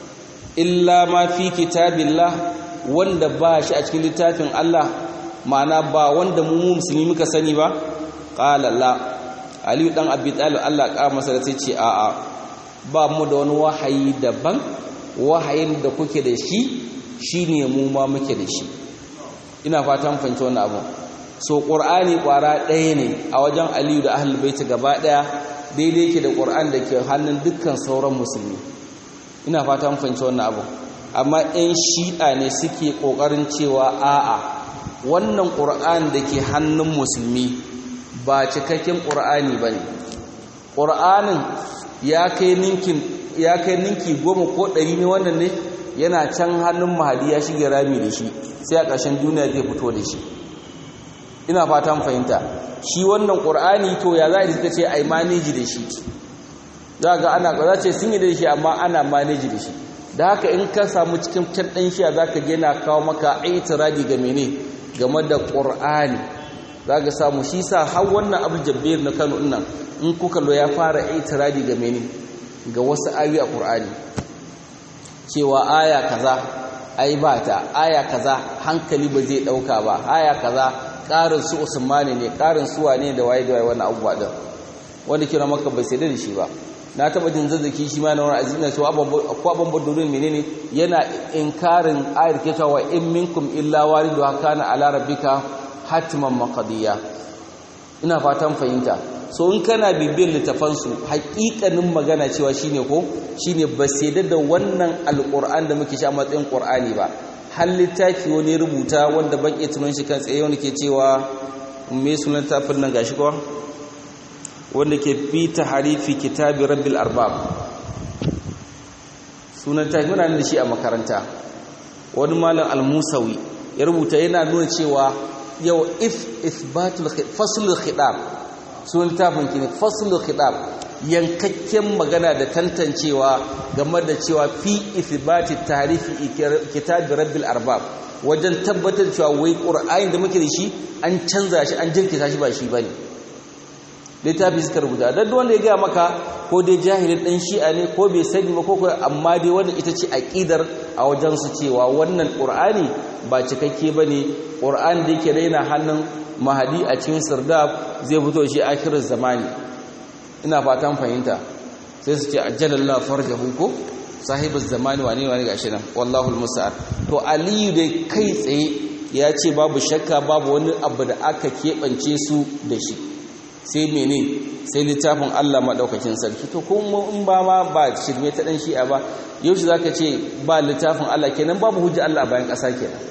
illa ma fi kitabillah wanda ba shi a cikin littafin Allah ma'ana ba wanda mu musulmi muka sani ba qala la ali dan abi talib Allah ka masa da ce a'a ba mu da wani wahayi daban wahayin da kuke da shi shine mu ma muke da shi ina fatan fahimci wannan abu so ƙur'ani ƙwara ɗaya ne a wajen aliyu da ahal baita gaba ɗaya daidai yake da ƙur'an da ke hannun dukkan sauran musulmi ina fata fahimci wannan abu amma 'yan shi'a ne suke ƙoƙarin cewa a'a wannan ƙur'an da ke hannun musulmi ba cikakken ƙur'ani ba ne ƙur'anin ya kai ninki goma ko ɗari ne wannan ne yana can hannun mahadi ya shige rami da shi sai a ƙarshen duniya zai fito da shi ina fatan fahimta shi wannan qur'ani to ya za a suka ce ai manage da shi za ga ana za ce sun yi da shi amma ana manage da shi da haka in ka samu cikin can ɗan shiya za ka gina kawo maka aitiradi ga mene game da ƙur'ani za ka samu shi sa har wannan abu jabbir na kano nan in kuka lo ya fara aitiradi ga mene ga wasu ayoyi a ƙur'ani cewa aya kaza ai ba ta aya kaza hankali ba zai ɗauka ba aya kaza ƙarin su usmani ne ƙarin su wane da waye da waye wannan abubuwa ɗin wanda kira maka bai sai da shi ba na taba jin zazzaki shi ma na wani azina su ko abin badurin menene yana inkarin ayar ke cewa in minkum illa waridu kana ala rabbika hatman maqdiya ina fatan fahimta so in kana bibiyar littafan su haƙiƙanin magana cewa shine ko shine ba sai da wannan alquran da muke sha matsayin qur'ani ba har littafi wani rubuta wanda ban iya tunan shi kan tsaye wanda ke cewa me sunan tafin nan gashi ko wanda ke fi harifi kitabi rabbil arbab sunan ta muna da shi a makaranta wani malam al-musawi ya rubuta yana nuna cewa yau if isbatul faslul khidab sunan tafin kine faslul khidab yankakken magana da tantancewa game da cewa fi isbati tarihi kitabi rabbil arbab wajen tabbatar cewa wai qur'ani da muke da shi an canza shi an jinkita shi ba shi bane littafi suka rubuta don wanda ya gaya maka ko dai jahilin ɗan shi'a ne ko bai sani ba ko kuwa amma dai wannan ita ce aƙidar a wajensu cewa wannan ƙur'ani ba cikakke ba ne ƙur'ani da yake raina hannun mahadi a cikin sirdab zai fito shi akirar zamani ina fatan fahimta sai su ce ajjalallah farjahu ko sahibin zamani wane wane gashi nan wallahul musa'ar to aliyu dai kai tsaye ya ce babu shakka babu wani abu da aka keɓance su da shi sai mene sai littafin Allah maɗaukakin sarki to kuma in ba ma ba shirme ta ɗan shi'a ba yaushe za ka ce ba littafin Allah kenan babu hujja Allah bayan ƙasa kenan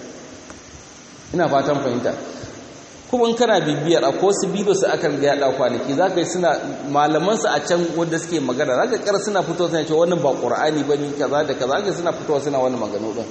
ina fatan fahimta kuma in kana bibiyar a ko su bidiyo su aka riga yaɗa kwanaki za ka yi suna malamansu a can wanda suke magana za ka ƙara suna fito suna cewa wannan ba ƙur'ani ba ni kaza da kaza ka suna fitowa suna wani maganu ɗin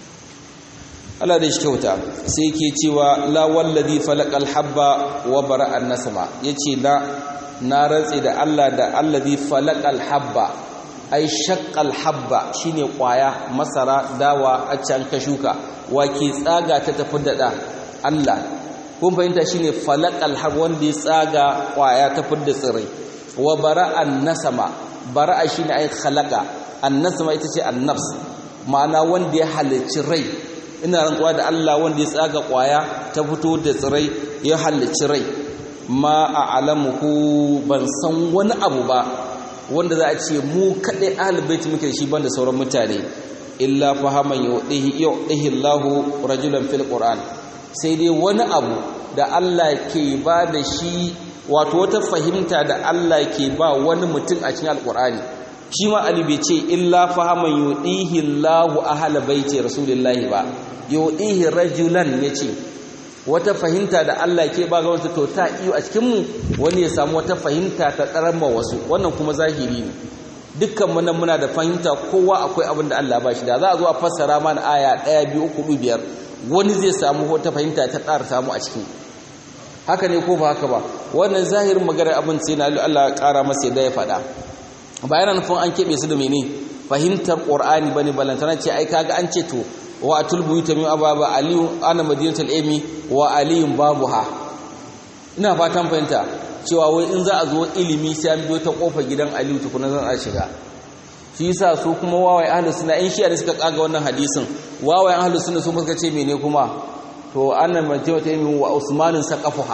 Allah da shi kyauta sai yake cewa la wallazi falaqal habba wa bara'an nasma yace la na rantsi da Allah da allazi falaqal habba ai shaqqal habba shine kwaya masara dawa a can ka shuka wake tsaga ta tafi da da Allah kun fahimta shine falaqal habba wanda ya tsaga kwaya ta fidda tsirai wa bara'an nasma bara'a shine ai khalaqa an nasma ita ce an nafs ma'ana wanda ya halicci rai ina rantsuwa da Allah wanda ya tsaga kwaya ta fito da tsirai ya halicci rai ma a alamuhu ban san wani abu ba wanda za a ce mu kaɗai ahalibaiti muke da shi banda sauran mutane illa fahaman yuɗihi Allahu rajulan fil Qur'an sai dai wani abu da Allah ke ba da shi wato wata fahimta da Allah ke ba wani mutum a cikin alƙur'ani shi ma Ali bai ce illa fahaman yuɗihi Allahu ahla baiti rasulillahi ba yuɗihi rajulan yace wata fahimta da Allah ke ba ga wata to ta iyo a cikin mu wani ya samu wata fahimta ta karama wasu wannan kuma zahiri ne dukkan mu nan muna da fahimta kowa akwai abin da Allah ba shi da za a zo a fassara mana aya 1 2 3 biyar wani zai samu wata fahimta ta ƙara samu a cikin haka ne ko ba haka ba wannan zahirin maganar abin sai na Allah ya ƙara masa yadda ya faɗa bayan nufin an keɓe su da mene fahimtar ƙur'ani bane balantana ce ai kaga an ce to wa atul buyuta min ababa aliyu ana madinatul ilmi wa aliyun babuha ina fatan fahimta cewa wai in za a zo ilimi sai an biyo ta kofar gidan aliyu tukuna zan a shiga shi yasa su kuma wawaye ahlus sunna in shi da suka kaga wannan hadisin wawaye ahlus sunna su suka ce mene kuma to annan madinatul ilmi wa usmanin saqafuha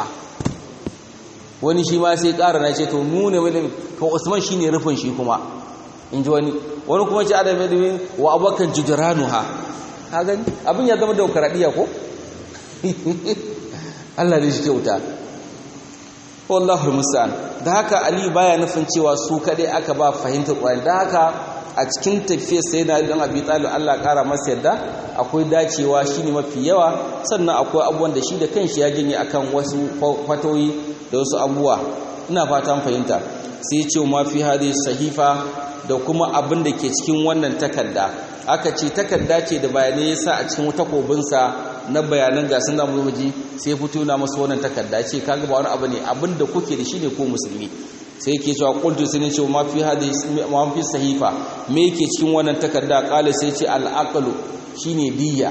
wani shi ma sai ƙara na ce to mu ne to usman shine rufin shi kuma in ji wani wani kuma ce adam ilimin wa abokan jujuranuha ka gani abin ya zama demokaradiyya ko Allah ne shi kyauta wallahu musta'an da haka ali baya nufin cewa su kadai aka ba fahimtar Qur'ani da haka a cikin tafiyar sayyidina Ali dan Abi Talib Allah kara masa yadda akwai dacewa shine mafi yawa sannan akwai abubuwan da shi da kanshi ya janye akan wasu fatoyi da wasu abubuwa ina fatan fahimta sai ce ma fi hadhihi sahifa da kuma abin da ke cikin wannan takarda aka ce takarda ce da bayanai yasa a cikin takobinsa na bayanan ga sun zamu ji sai fito na masa wannan takarda ce kaga ba wani abu ne abin da kuke da shi ne ko musulmi sai yake cewa qultu sai ne ce ma fi hadisi ma fi sahifa me yake cikin wannan takarda qala sai ce al-aqlu shine diyya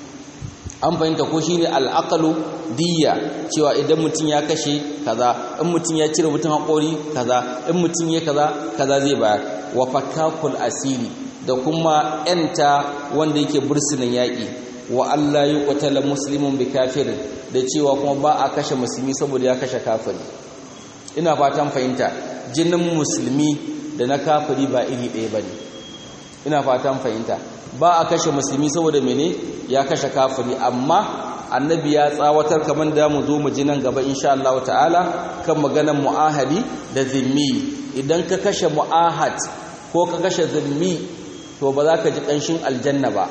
an fahimta ko shine al-aqlu diyya cewa idan mutum ya kashe kaza in mutum ya cire mutum haƙori kaza in mutum ya kaza kaza zai bayar wa fakakul asiri da kuma yanta wanda yake bursunan yaƙi wa Allah yi ƙwatala musulmin bi kafirin da cewa kuma ba a kashe musulmi saboda ya kashe kafiri ina fatan fahimta jinin musulmi da na kafiri ba iri ɗaya ba ne ina fatan fahimta ba a kashe musulmi saboda mene ya kashe kafiri amma annabi ya tsawatar kamar da mu zo mu ji nan gaba insha Allah ta'ala kan maganar mu'ahadi da zimmi idan ka kashe mu'ahad ko ka kashe zimmi to ba za ka ji ƙanshin aljanna ba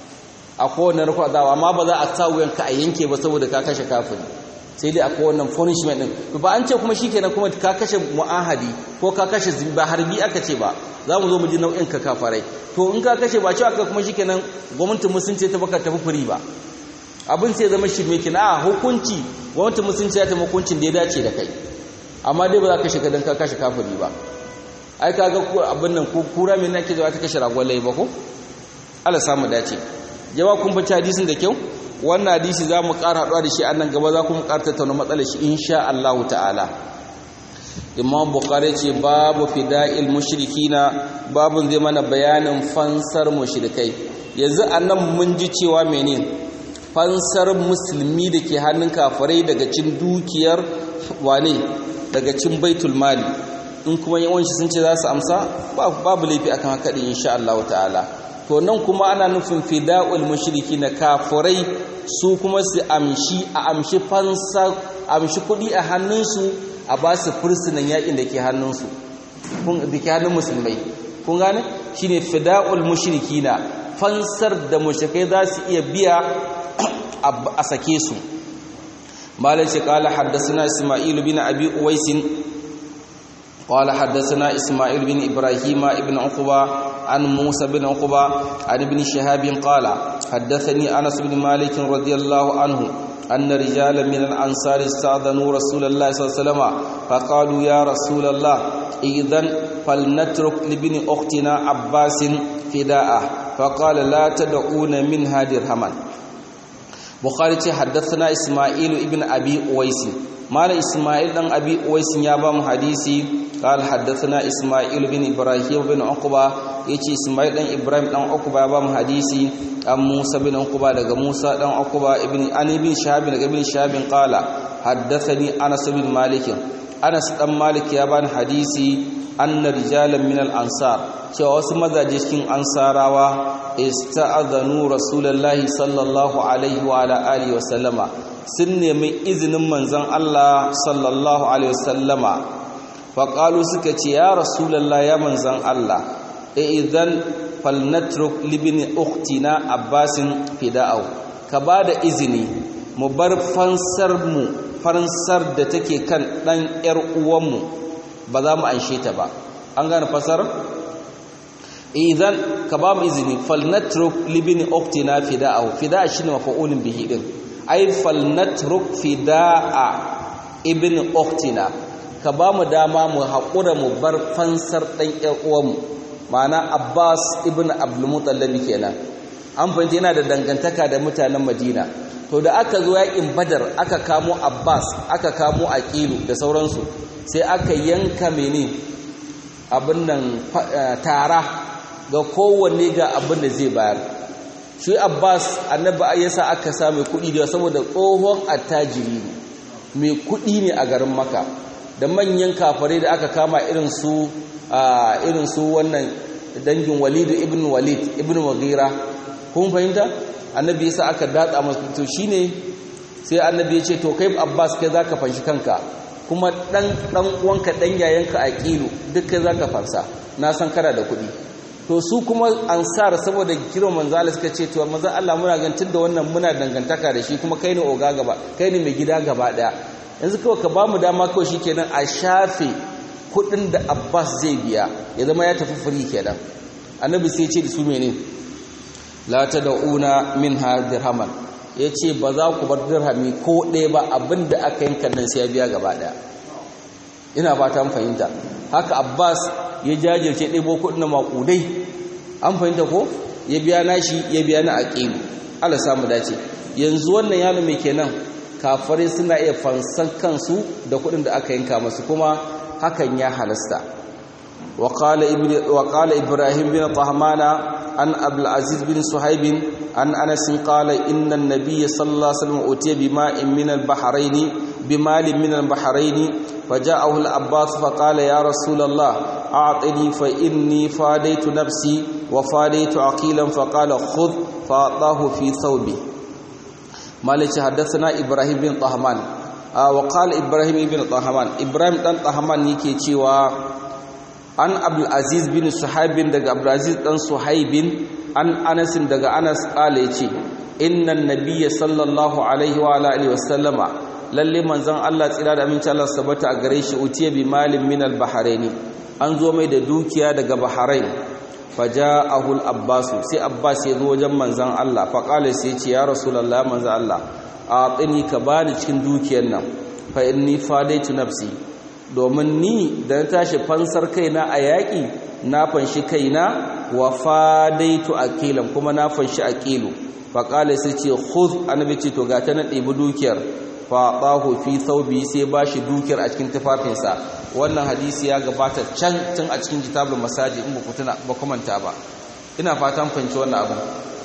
a kowane rukwa zawa amma ba za a sa wuyanka a yanke ba saboda ka kashe kafiri sai dai a kowane punishment din ba an ce kuma shikenan kuma ka kashe mu'ahadi ko ka kashe zimmi ba harbi aka ce ba za mu zo mu ji nau'in ka kafarai to in ka kashe ba cewa ka kuma shikenan gwamnatin musulunci ta baka tafi furi ba abin sai zama shirme kina a hukunci gwamnatin musulunci ya ta hukuncin da ya dace da kai amma dai ba za ka shiga don ka kashe kafiri ba ai ka ga abin nan kura mai nake zuwa ta kashe ragwalai ba ko ala samu dace jama kun bace hadisin da kyau wannan hadisi za mu ƙara haɗuwa da shi a nan gaba za ku mu ƙara tattauna matsalar shi insha Allah ta'ala imam bukhari ce babu fida'il mushrikina babun zai mana bayanin fansar mushrikai yanzu annan mun ji cewa menene fansar musulmi da ke hannun kafirai daga cin dukiyar wane daga cin baitul mali in kuma yawanci sun ce za su amsa babu laifi akan haka din insha Allah ta'ala to nan kuma ana nufin fida'ul mushriki na kafirai su kuma su amshi a amshi fansa amshi kuɗi a hannunsu a ba su fursunan yakin da ke hannunsu da ke hannun musulmai kun gane shine fida'ul mushrikina fansar da mushrikai za su iya biya a sake su malai ce kala haddasa isma'il bin abi uwaisin قال حدثنا إسماعيل بن إبراهيم بن عقبة عن موسى بن عقبة عن ابن شهاب قال حدثني أنس بن مالك رضي الله عنه أن رجالا من الأنصار استأذنوا رسول الله صلى الله عليه وسلم فقالوا يا رسول الله إذن فلنترك لابن أختنا عباس فداءه فقال لا تدعون منها درهما بخاري حدثنا إسماعيل ابن أبي أويس مال إسماعيل بن أبي أويس يابا حديثي قال حدثنا إسماعيل بن إبراهيم بن عقبة يتي إسماعيل بن إبراهيم بن عقبة يابا حديثي أم موسى بن عقبة دغ موسى بن عقبة ابن أن ابن شهاب دغ ابن شهاب قال حدثني أنس بن مالك أنس بن مالك يابا حديثي أن رجالا من الأنصار cewa wasu mazaje cikin ansarawa ista'adhanu rasulullahi sallallahu alaihi wa ala alihi wa sallama sun nemi izinin manzon Allah sallallahu alaihi wa sallama faƙalu suka ce ya rasulallah ya manzan Allah idan falnatruk libini uktina abbasin fida'au ka ba da izini mu bar fansar mu fansar da take kan ɗan ‘yar uwanmu ba za mu anshe ta ba an gane fasar? idan ka ba mu izini falnatruk libini uktina fida'au fida'a shi ne mafa'ulin bihi ɗin ai falnatruk fida'a ibn uktina ka ba mu dama mu haƙura mu bar fansar ɗan uwanmu ma'ana abbas ibn abdulmutallabi kenan an fahimta yana da dangantaka da mutanen madina to da aka zo yaƙin badar aka kamo abbas aka kamo aqilu da sauransu sai aka yanka mene abin nan tara ga kowanne ga abin da zai bayar shi abbas annabi yasa aka sa mai kuɗi da saboda tsohon attajiri ne mai kuɗi ne a garin maka da manyan kafare da aka kama irin su irin su wannan dangin walid ibn walid ibn mughira kun fahimta annabi yasa aka datsa masa to shine sai annabi ya ce to kai abbas kai zaka fanshi kanka kuma dan dan uwanka dan yayanka aqilu duk kai zaka fansa na san kana da kuɗi to su kuma ansar saboda kiro manzo Allah suka ce to manzo Allah muna gantin da wannan muna dangantaka da shi kuma kai ne oga gaba kai ne mai gida gaba daya yanzu kawai ka ba mu dama kawai shi kenan a shafe kudin da abbas zai biya ya zama ya tafi firi kenan annabi sai ce da su mene la ta da'una min ha dirhaman ya ce ba za ku bar dirhami ko ɗaya ba abinda aka yanka nan sai ya biya gaba ɗaya ina ba ta fahimta haka abbas ya jajirce ɗebo kuɗin na maƙudai an fahimta ko ya biya nashi ya biya na aqilu Allah samu dace yanzu wannan yalo mai kenan kafare suna iya fansan kansu da kuɗin da aka yanka masu kuma hakan ya halasta wa qala ibnu wa qala ibrahim bin tahmana an abdul aziz bin suhaib an anas qala inna an-nabiy sallallahu alaihi wasallam utiya bima'in min al-bahrayn bimalin min al-bahrayn فجاءه العباس فقال يا رسول الله أعطني فإني فاديت نفسي وفاديت عقيلا فقال خذ فأعطاه في ثوبه مالك حدثنا إبراهيم بن طهمان آه وقال إبراهيم بن طهمان إبراهيم بن طهمان يكي تشيوا عن عبد العزيز بن صحيب دغ عبد العزيز بن صحيب عن أنس دغ أنس قال يتي إن النبي صلى الله عليه وعلى آله وسلم lalle manzon Allah tsira da aminci Allah sabata a gare shi utiya bi malin min al-bahraini an zo mai da dukiya daga bahrain faja'ahu al-abbas sai abbas ya zo wajen manzon Allah fa qala sai ya ce ya rasulullah manzon Allah atini ka bani cikin dukiyar nan fa inni fadaitu nafsi domin ni da na tashi fansar kaina a yaƙi na fanshi kaina wa fadaitu aqilan kuma na fanshi aqilu fa qala sai ce khudh annabi ce to ga ta na ɗebi dukiyar faɗahu fi thawbi sai bashi dukiyar a cikin tufafinsa wannan hadisi ya gabata can tun a cikin kitabul masaji in ba tuna ba kumanta ba ina fatan fanci wannan abu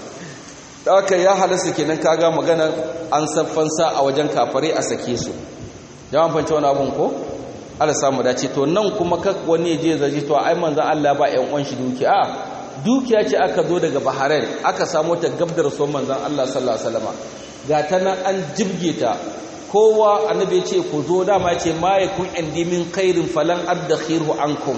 haka ya halasta kenan kaga magana an saffansa a wajen kafare a sake su jama'a fanci wannan abun ko Allah samu dace to nan kuma ka wani je zaji to ai manzon Allah ba ƴan uwan shi dukiya dukiya ce aka zo daga Bahrain aka samu ta gabdar son manzon Allah sallallahu alaihi wasallam ga ta nan an jibge ta kowa annabi ya ce ku zo dama ce ma yakun indi min khairin falan adkhiru ankum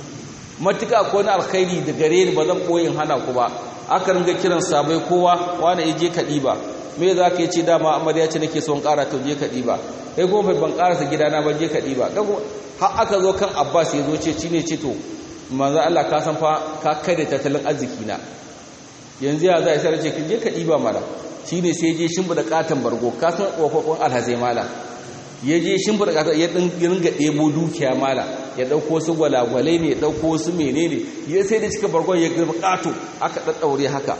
matuka ko na alkhairi da gare ni ba zan koyin hana ku ba aka ringa kiran sabai kowa wani ya je ka diba me za ka yi ce dama amarya ce nake son ƙara to je ka diba kai kuma ban ƙarasa gidana ba je ka diba har aka zo kan abbas ya zo ce shi ne ce to manzo Allah ka san fa ka kare tattalin arziki na yanzu ya za a sai ce je ka diba mala shi ne sai je shimfiɗa katon bargo kasan ƙofofin alhazai mala ya je shimfiɗa katon ya ringa ɗebo dukiya mala ya ɗauko su gwalagwalai ne ya ɗauko su mene ne ya sai da cika bargon ya gaba ƙato aka ɗaɗɗaure haka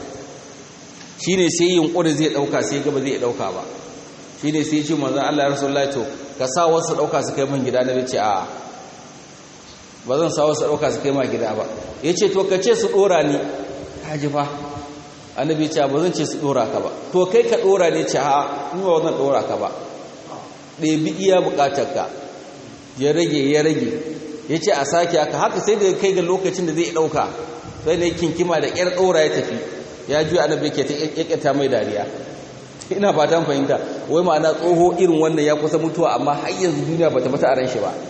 shi ne sai yunƙuri zai ɗauka sai gaba zai ɗauka ba shi ne sai ce manzan Allah ya rasu to ka sa wasu ɗauka su kai min gida na ce a ba zan sa wasu ɗauka su kai ma gida ba ya ce to ka ce su ɗora ni haji fa annabi ce ba zan ce su dora ka ba to kai ka dora ne ce ha ni ba zan dora ka ba ɗebi iya ka ya rage ya rage ya ce a sake haka haka sai da kai ga lokacin da zai ɗauka sai na kinkima da ƙyar ɗora ya tafi ya juya annabi ke ta ƙyaƙyata mai dariya ina ba ta fahimta wai ma'ana tsoho irin wannan ya kusa mutuwa amma har yanzu duniya ba ta mata a ran shi ba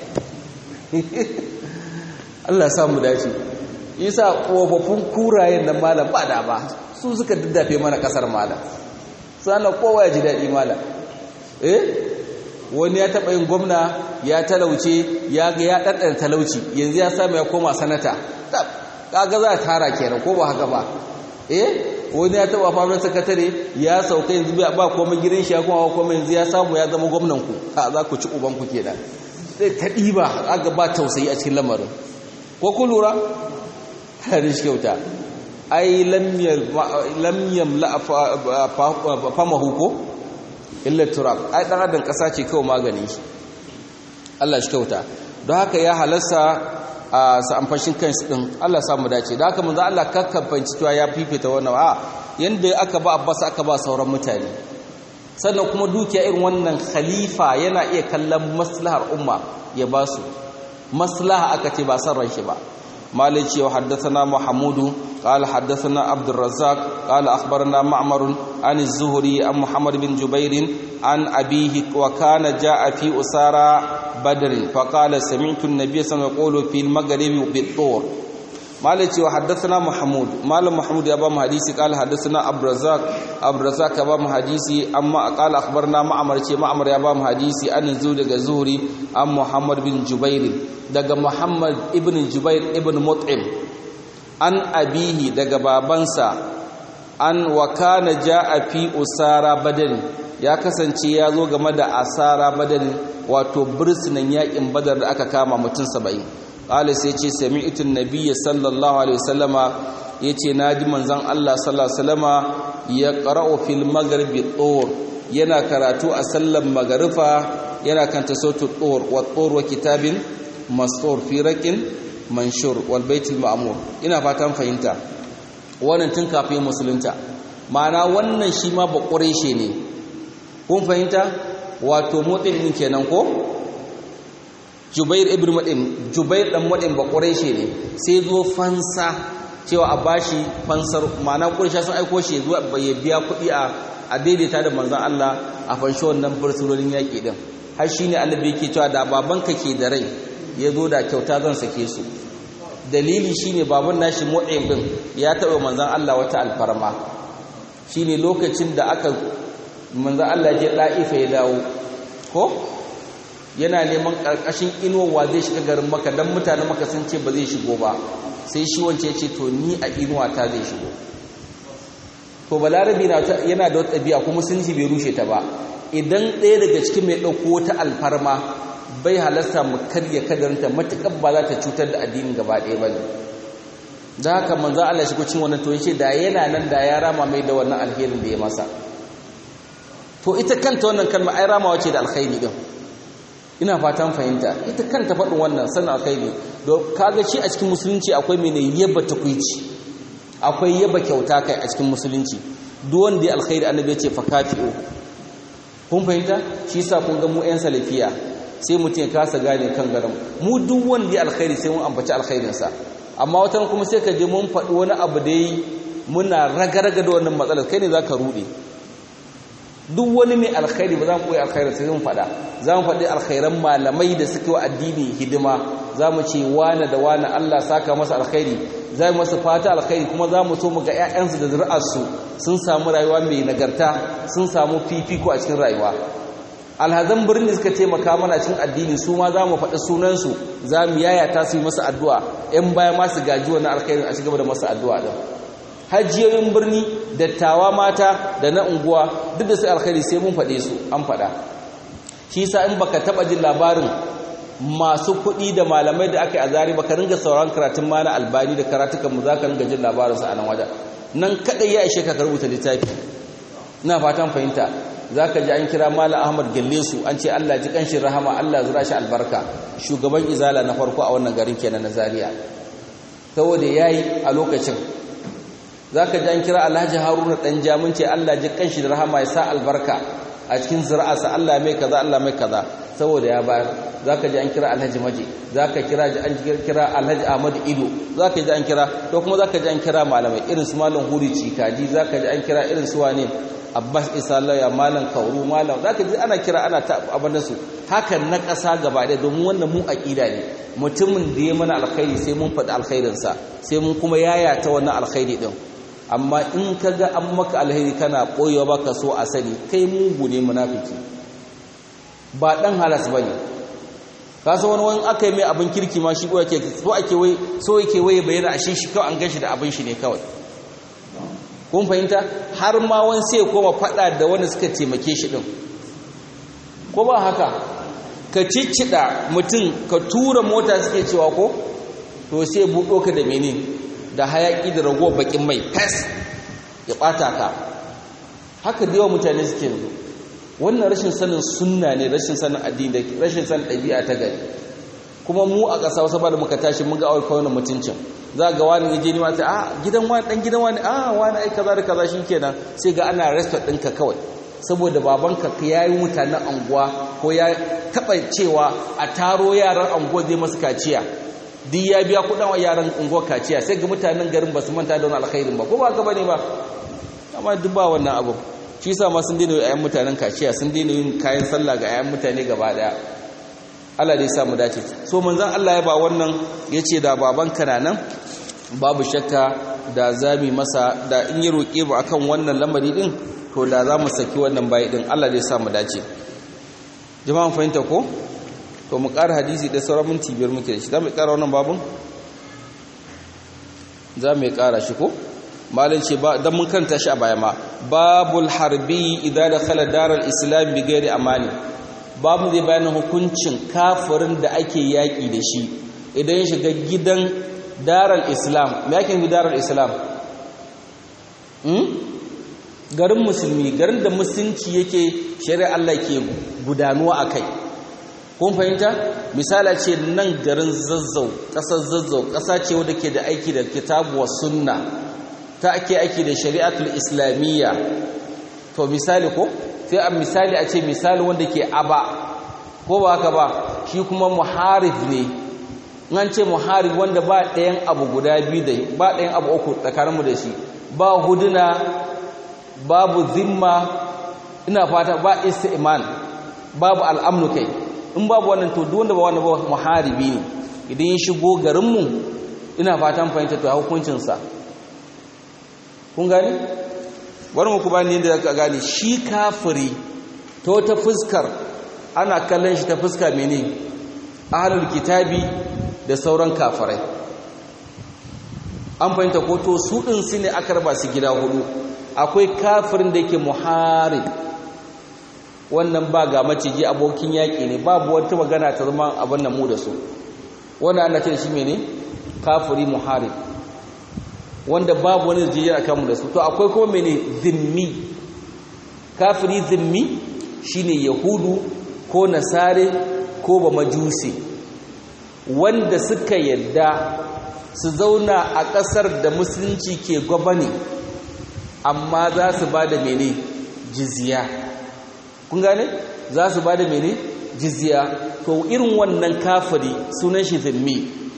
Allah ya samu dace yasa tsofaffin kurayen nan malam ba da ba su suka daddafe mana kasar malam sannan kowa ya ji daɗi malam eh wani ya taɓa yin gwamna ya talauce ya ga ya ɗanɗana talauci yanzu ya samu ya koma sanata kaga za a tara kenan ko ba haka ba eh wani ya taɓa famin sakatare ya sauka yanzu ba komai gidan shi ya kuma komai yanzu ya samu ya zama gwamnan ku a za ku ci uban ku kenan sai ta ɗiba aga ba tausayi a cikin lamarin ko ku lura hadin shi kyauta ai lam yamla famahu ko illa turab ai dan adam kasa ce kawai magani shi Allah shi kyauta don haka ya halarsa a sa amfashin kansu din Allah samu dace da haka manzo Allah kakkafanci cewa ya fifita wannan a yanda aka ba Abbas aka ba sauran mutane sannan kuma dukiya irin wannan khalifa yana iya kallon maslahar umma ya ba su maslaha aka ce ba san ran shi ba مالك وحدثنا محمود قال حدثنا عبد الرزاق قال أخبرنا معمر عن الزهري عن محمد بن جبير عن أبيه وكان جاء في أسارى بدر فقال سمعت النبي صلى الله عليه وسلم يقول في المغرب بالطور مالك وحدثنا محمود مال محمود يا بام حديثي قال حدثنا عبد الرزاق عبد الرزاق يا بام حديثي اما قال اخبرنا معمر ce معمر ya bam hadisi an zu daga zuhri an muhammad bin jubair daga muhammad ibn jubair ibn mut'im an abihi daga babansa an wa kana jaa fi usara badr ya kasance ya zo game da asara badar wato birsinan yakin badar da aka kama mutum 70 qala sai ce sami'tu an-nabiy sallallahu alaihi wasallama yace naji manzon Allah sallallahu alaihi wasallama ya qara'u fil maghribi tur yana karatu a sallan magarifa yana kanta sautu tur wa tur wa kitabin mastur fi raqin manshur wal baitul ma'mur ina fatan fahimta wannan tun kafin musulunta ma'ana wannan shi ma ba ƙureshe ne kun fahimta wato motsin ɗin kenan ko jubair ibn maɗin jubair ɗan maɗin ba ƙureshe ne sai zo fansa cewa a bashi fansar ma'ana ƙureshe sun aiko shi zuwa ya biya kuɗi a daidaita da manzan Allah a fanshi wannan fursunonin yaƙi ɗin har shi ne annabi yake cewa da babanka ke da rai ya zo da kyauta zan sake su dalili shine baban nashi mu'im din ya taɓa manzan Allah wata alfarma shine lokacin da aka manzan Allah je da'ifa ya dawo ko yana neman karkashin inuwa zai shiga garin maka dan mutanen maka sun ce ba zai shigo ba sai shi wance ya ce to ni a inuwa ta zai shigo to balarabi yana da wata ɗabi'a kuma sun ji bai rushe ta ba idan ɗaya daga cikin mai ɗauko wata alfarma bai halasta mu karya kadaranta matuƙar ba za ta cutar da addinin gaba ɗaya ba ne da haka manzan Allah shi kucin wannan to yace da yana nan da ya rama mai da wannan alherin da ya masa to ita kanta wannan kalma ai ramawa ce da alkhairi din ina fatan fahimta ita kanta faɗin wannan sanin alkhairi don kaga shi a cikin musulunci akwai mene yaba takwici akwai yaba kyauta kai a cikin musulunci duk wanda ya alkhairi annabi ya ce fa kafi'u kun fahimta shi yasa kun ga mu ƴan salafiya sai mutum ya kasa gane kan garin mu duk wanda ya alkhairi sai mun ambaci alkhairinsa amma watan kuma sai ka je mun faɗi wani abu da yi muna raga-raga da wannan matsalar kai ne za ka ruɗe duk wani mai alkhairi ba za mu koyi alkhairar sai mun faɗa za mu faɗi alkhairan malamai da suke wa addini hidima za mu ce wane da wane Allah saka masa alkhairi za mu masa fata alkhairi kuma za mu so mu ga 'ya'yansu da zuri'arsu sun samu rayuwa mai nagarta sun samu fifiko a cikin rayuwa alhazan birni suka taimaka mana cikin addini su ma za mu faɗi sunansu za mu yayata su yi masa addu'a ‘yan baya masu gaji wani alkhairin a cigaba da masa addu'a ɗin hajjiyoyin birni dattawa mata da na unguwa duk da su alkhairi sai mun faɗe su an faɗa shi sa in baka taɓa jin labarin masu kuɗi da malamai da aka yi a zari baka ringa sauran karatun ma na albani da karatukanmu za ka ringa jin labarinsu a nan wajen nan kaɗai ya ishe ka rubuta littafi ina fatan fahimta za ka ji an kira Malam Ahmad Gellesu an ce Allah ji kanshi rahama Allah zura shi albarka shugaban izala na farko a wannan garin kenan na Zaria saboda yayi a lokacin za ka ji an kira Alhaji Haruna dan jamun ce Allah ji kanshi da rahama ya sa albarka a cikin zuri'arsa Allah mai kaza Allah mai kaza saboda ya bayar za ka ji an kira Alhaji Maji za ka kira an kira Alhaji Ahmad Ido za ka ji an kira to kuma za ka ji an kira malamai irin su Malam Huri Cikaji za ka ji an kira irin su wane abbas isa lauya malam kauru malam za ka ji ana kira ana ta abin su hakan na ƙasa gaba ɗaya domin wannan mu aƙida ne mutumin da ya mana alkhairi sai mun faɗi alkhairinsa sai mun kuma yaya ta wannan alkhairi ɗin amma in ka ga an maka alkhairi kana ɓoyewa ba ka so a sani kai mugu ne munafiki ba ɗan halas ba ne ka san wani wani aka yi mai abin kirki ma shi ake so ake wai so yake wai bayyana a shi shi kawai an gashi da abin shi ne kawai kun fahimta har ma wani sai koma fada da wanda suka taimake shi din ko ba haka ka ciccida mutum ka tura mota suke cewa ko to sai buɗo ka da mene da hayaki da rago bakin mai fes ya ɓata ka haka da yawa mutane suke yanzu wannan rashin sanin sunna ne rashin sanin addini rashin sanin ɗabi'a ta gari kuma mu a ƙasa wasu ba da muka tashi mun ga awai kawai mutuncin za ga wani ya je ni ma sai a gidan wani dan gidan wani a wani ai kaza da kaza shikenan sai ga ana respect ɗinka kawai saboda babanka ya yi mutanen anguwa ko ya taɓa cewa a taro yaran anguwa zai masu kaciya duk ya biya kuɗin wa yaran unguwar kaciya sai ga mutanen garin ba su manta da wani alkhairin ba ko ba ka bane ba amma duk ba wannan abu shi yasa ma sun daina yin mutanen kaciya sun daina yin kayan sallah ga ayan mutane gaba daya Allah dai sa mu dace so manzon Allah ya ba wannan yace da baban kana nan babu shakka da zami masa da in yi roƙe mu akan wannan lamari din to da za mu saki wannan bayi din Allah dai sa mu dace jama'an fahimta ko to mu ƙara hadisi da sauran minti biyar muke da shi za mu ƙara wannan babun za mu ƙara shi ko malin ce ba dan mun kanta shi a baya ma babul harbi idan da khala daral islam bi gairi amani babu zai bayanin hukuncin kafirin da ake yaƙi da shi idan ya shiga gidan daral islam me yake daral islam garin musulmi garin da musulunci yake shari'a Allah ke gudanuwa a kai kun fahimta misala ce nan garin zazzau ƙasar zazzau ƙasa ce wadda ke da aiki da kitabu wa sunna ta ake aiki da shari'atul islamiyya to misali ko sai a misali a ce misali wanda ke aba ko ba haka ba shi kuma muharif ne an ce muharif wanda ba ɗayan abu guda biyu da ba ɗayan abu uku tsakaninmu da shi ba huduna babu zimma ina fata ba isti'man babu al'amnu kai in babu wannan to duk wanda ba wannan ba muharibi ne idan ya shigo garinmu ina fatan fahimta to hukuncin sa kun gane bari mu ku bani yadda zaka gane shi kafiri to ta fuskar ana kallon shi ta fuska mene ahlul kitabi da sauran kafirai an fahimta ko to su din su ne aka raba su gida hudu akwai kafirin da yake muharib wannan ba ga maciji abokin yaƙi ne babu wata magana ta zama abin nan mu da su wanda ana ce shi mene kafiri muharib wanda babu wani zijiyar akan mu da su to akwai kuma mene zimmi kafiri zimmi shine yahudu ko nasare ko ba majusi wanda suka yadda su zauna a ƙasar da musulunci ke gwabani amma za su ba da mene jizya kun gane za su ba da mene jizya to irin wannan kafiri sunan shi zimmi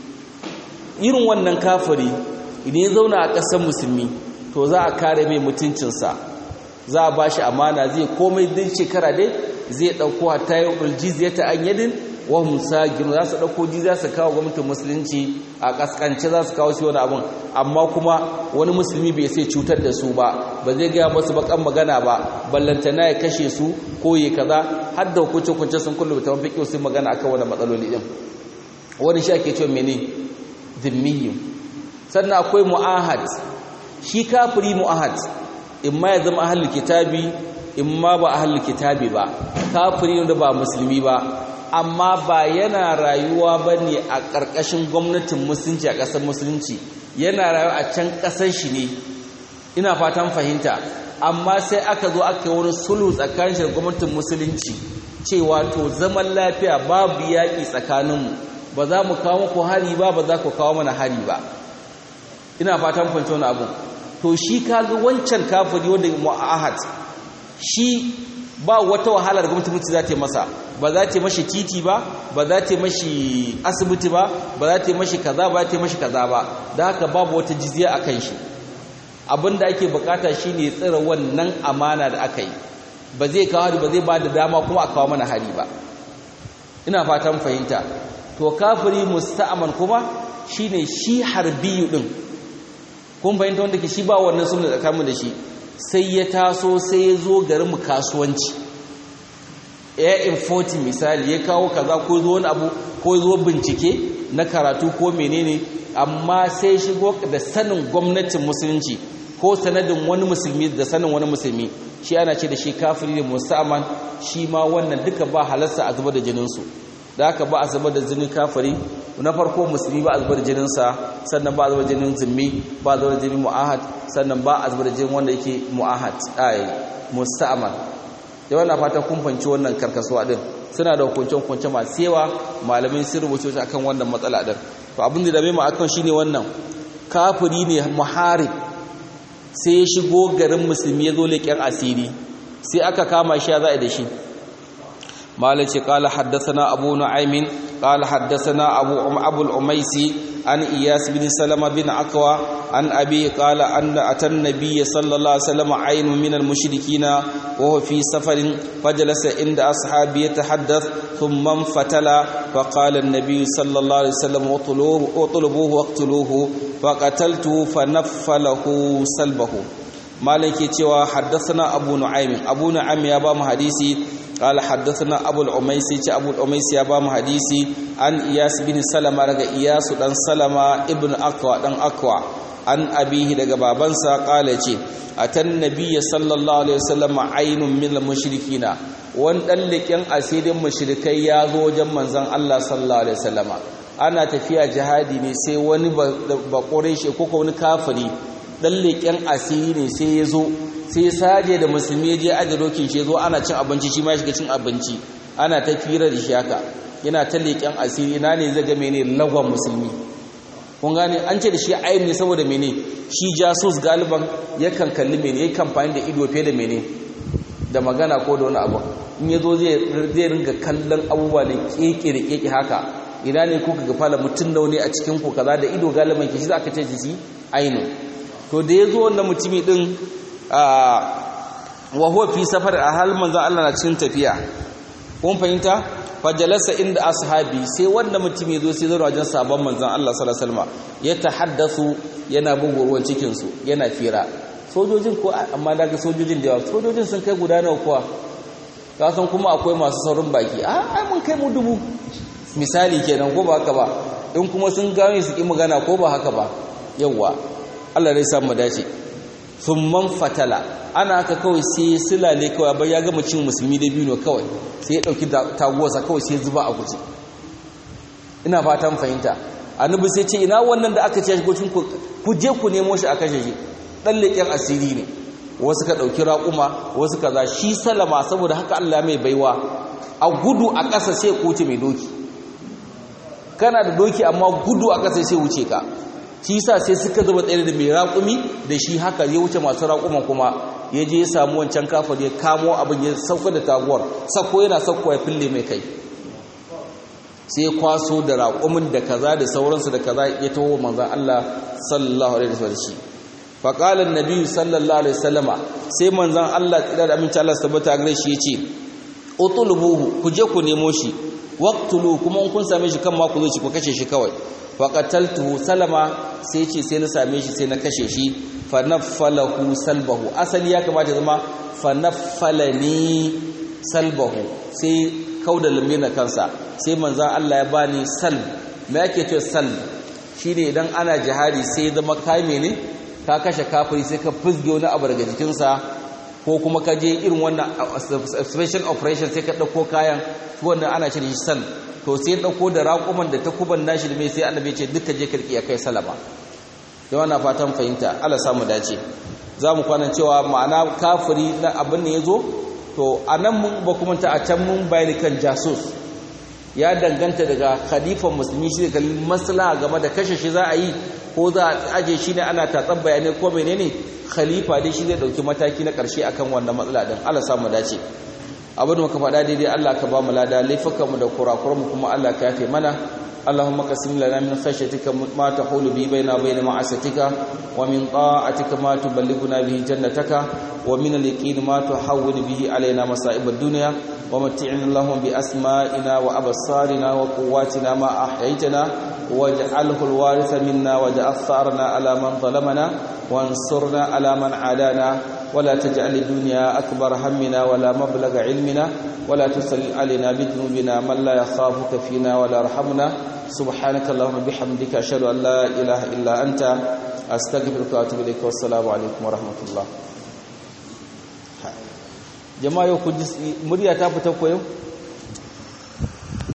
irin wannan kafiri idan ya zauna a ƙasar musulmi to za a kare mai mutuncinsa za a ba shi amana zai komai din shekara dai zai ɗauko hatta yi uljizya ta an yadin wa musa gino za su ɗauko jizya su kawo gwamnatin musulunci a ƙasƙance za su kawo shi wani abin amma kuma wani musulmi bai sai cutar da su ba ba zai gaya masu bakan magana ba ballantana ya kashe su ko ya kaza har da hukunce-hukunce sun kullum ta mafi kyau sun magana akan wani matsaloli ɗin wani shi ake cewa mene zimmiyu sannan akwai mu'ahad shi kafiri mu'ahad in ma ya zama ahlul kitabi in ma ba ahlul kitabi ba kafiri wanda ba musulmi ba amma ba yana rayuwa ba ne a ƙarƙashin gwamnatin musulunci a ƙasar musulunci yana rayuwa a can ƙasar shi ne ina fatan fahimta amma sai aka zo aka yi wani sulhu tsakanin shi da gwamnatin musulunci cewa to zaman lafiya babu yaƙi tsakaninmu ba za mu kawo muku hari ba ba za ku kawo mana hari ba ina fatan fahimta wani abu to shi kaga wancan kafiri wanda mu'ahad shi ba wata wahalar gwamnati mutu za ta yi masa ba za ta yi mashi titi ba ba za ta yi mashi asibiti ba ba za ta yi mashi kaza ba za ta yi mashi kaza ba da haka babu wata jizya a kan shi abin da ake bukata shi ne tsira wannan amana da aka yi ba zai kawo hari ba zai ba da dama kuma a kawo mana hari ba ina fatan fahimta to kafiri musta'aman kuma shine shi harbiyu din kun fahimta wanda ke shi ba wannan sunna tsakanin da shi sai ya taso sai ya zo garin mu kasuwanci ya infoti misali ya kawo kaza ko zo wani abu ko zo bincike na karatu ko menene amma sai shigo da sanin gwamnatin musulunci ko sanadin wani musulmi da sanin wani musulmi shi ana ce da shi kafiri ne musamman shi ma wannan duka ba halarsa a zubar da jininsu da haka ba a zubar da jinin kafiri na farko musulmi ba a zubar da jininsa sannan ba a zubar da jinin zimmi ba a zubar da jinin mu'ahad sannan ba a zubar da jinin wanda yake mu'ahad ai musta'man da wannan fata kun fanci wannan karkasuwa din suna da hukunce hukunce masu yawa malamai sun rubuce shi akan wannan matsala din to abin da dame mu akan shine wannan kafiri ne muharib sai ya shigo garin musulmi ya zo leƙen asiri sai aka kama shi ya za'a da shi مالك قال حدثنا أبو نعيم قال حدثنا أبو أبو الأميسي عن إياس بن سلمة بن عقوى عن أبي قال أن أتى النبي صلى الله عليه وسلم عين من المشركين وهو في سفر فجلس عند أصحابه يتحدث ثم انفتل فقال النبي صلى الله عليه وسلم اطلبوه اطلبوه واقتلوه فقتلته فنفله سلبه مالك يتوى حدثنا أبو نعيم أبو نعيم يا بام حديثي قال حدثنا ابو العميسي ابو العميسي يا بام حديثي عن اياس بن سلمة رغ اياس دان سلمة ابن اقوى دان اقوى an abihi daga babansa kala ce atan nabiyyi sallallahu alaihi wasallam ainun min mushrikina wan dan likin asirin mushrikai ya zo wajen manzon Allah sallallahu alaihi wasallam ana tafiya jihadi ne sai wani ba shi ko wani kafiri dan likin asiri ne sai ya zo sai saje da musulmi ya je aje dokin shi zo ana cin abinci shi ma ya shiga cin abinci ana ta fira da shi haka yana ta leƙen asiri ina ne zai ga mene lagwan musulmi kun gane an ce da shi ayin ne saboda mene shi jasus galiban yakan kalli mene yakan fani da ido fiye da mene da magana ko da wani abu in ya zo zai ringa kallon abubuwa da keke da keke haka ina ne kuka ga fala mutum da wani a cikin ku kaza da ido galiban ke shi za ka ce shi ainu to da ya zo wannan mutumi din wa huwa fi safar a halin manzo Allah na cikin tafiya kun fahimta fajalasa inda ashabi sai wanda mutum ya zo sai zo wajen sabon manzon Allah sallallahu alaihi wasallam ya tahaddasu yana bugu ruwan cikin su yana fira sojojin ko amma daga sojojin da yawa sojojin sun kai guda nawa kuwa ka san kuma akwai masu saurin baki a ai mun kai mu dubu misali kenan ko ba haka ba in kuma sun gane su ki magana ko ba haka ba yawa Allah zai samu dace man fatala ana haka kawai sai silale kawai bai ya gama cin musulmi da biyu kawai sai ya dauki taguwarsa kawai sai zuba a guje ina fatan fahimta annabi sai ce ina wannan da aka ce shi gocin ku je ku nemo shi a kashe shi dan leken asiri ne wasu ka dauki raƙuma wasu kaza shi salama saboda haka Allah mai baiwa a gudu a ƙasa sai kuce mai doki kana da doki amma gudu a ƙasa sai wuce ka shi sa sai suka zuba tsaye da mai raƙumi da shi haka ya wuce masu raƙuman kuma ya je ya samu wancan kafar ya kamo abin ya sauka da taguwar sako yana sauko ya fille mai kai sai kwaso da raƙumin da kaza da sauransu da kaza ya taho manzan Allah sallallahu alaihi wasallam shi fa qala an sallallahu alaihi wasallama sai manzan Allah tsira da aminci Allah tabbata gare shi yace utulubuhu ku je ku nemo shi waqtulu kuma in kun same shi kan ma ku zo shi ku kashe shi kawai faƙataltuhu salama sai ce sai na same shi sai na kashe shi fanaffalahu salbahu asali ya kamata zama fanaffalani salbahu sai kauda lamina kansa sai manzan Allah ya bani salb me yake ce salb shine idan ana jihadi sai zama kai ne ka kashe kafiri sai ka fusge wani abu daga jikinsa ko kuma ka je irin wannan special operation sai ka ɗauko kayan wannan ana shi salb to sai dauko da raƙuman da takuban nashi da mai sai annabi ce duka je kirki ya kai salama da wannan fatan fahimta Allah samu dace zamu kwanan cewa ma'ana kafiri na abin ne yazo to anan mun ba kuma ta a can mun bayani kan jasus ya danganta daga khalifan musulmi shi da maslaha game da kashe shi za a yi ko za a aje shi ne ana tatsan bayanai ko menene khalifa dai shi zai dauki mataki na karshe akan wannan matsala din Allah samu dace abin da muka faɗa daidai Allah ka ba mu lada laifukanmu da kurakuranmu kuma Allah ka yafe mana اللهم قسم لنا من خشيتك ما تحول به بيننا وبين معصيتك ومن طاعتك ما تبلغنا به جنتك ومن اليقين ما تحول به علينا مصائب الدنيا ومتعنا اللهم بأسمائنا وأبصارنا وقواتنا ما أحييتنا واجعله الوارث منا واجعل ثارنا على من ظلمنا وانصرنا على من عادانا ولا تجعل الدنيا أكبر همنا ولا مبلغ علمنا ولا تسل علينا بذنوبنا من لا يخافك فينا ولا يرحمنا سبحانك اللهم بحمدك أشهد أن لا إله إلا أنت أستغفرك وأتوب إليك والسلام عليكم ورحمة الله jama'a yau ku ji murya ta fita ko yau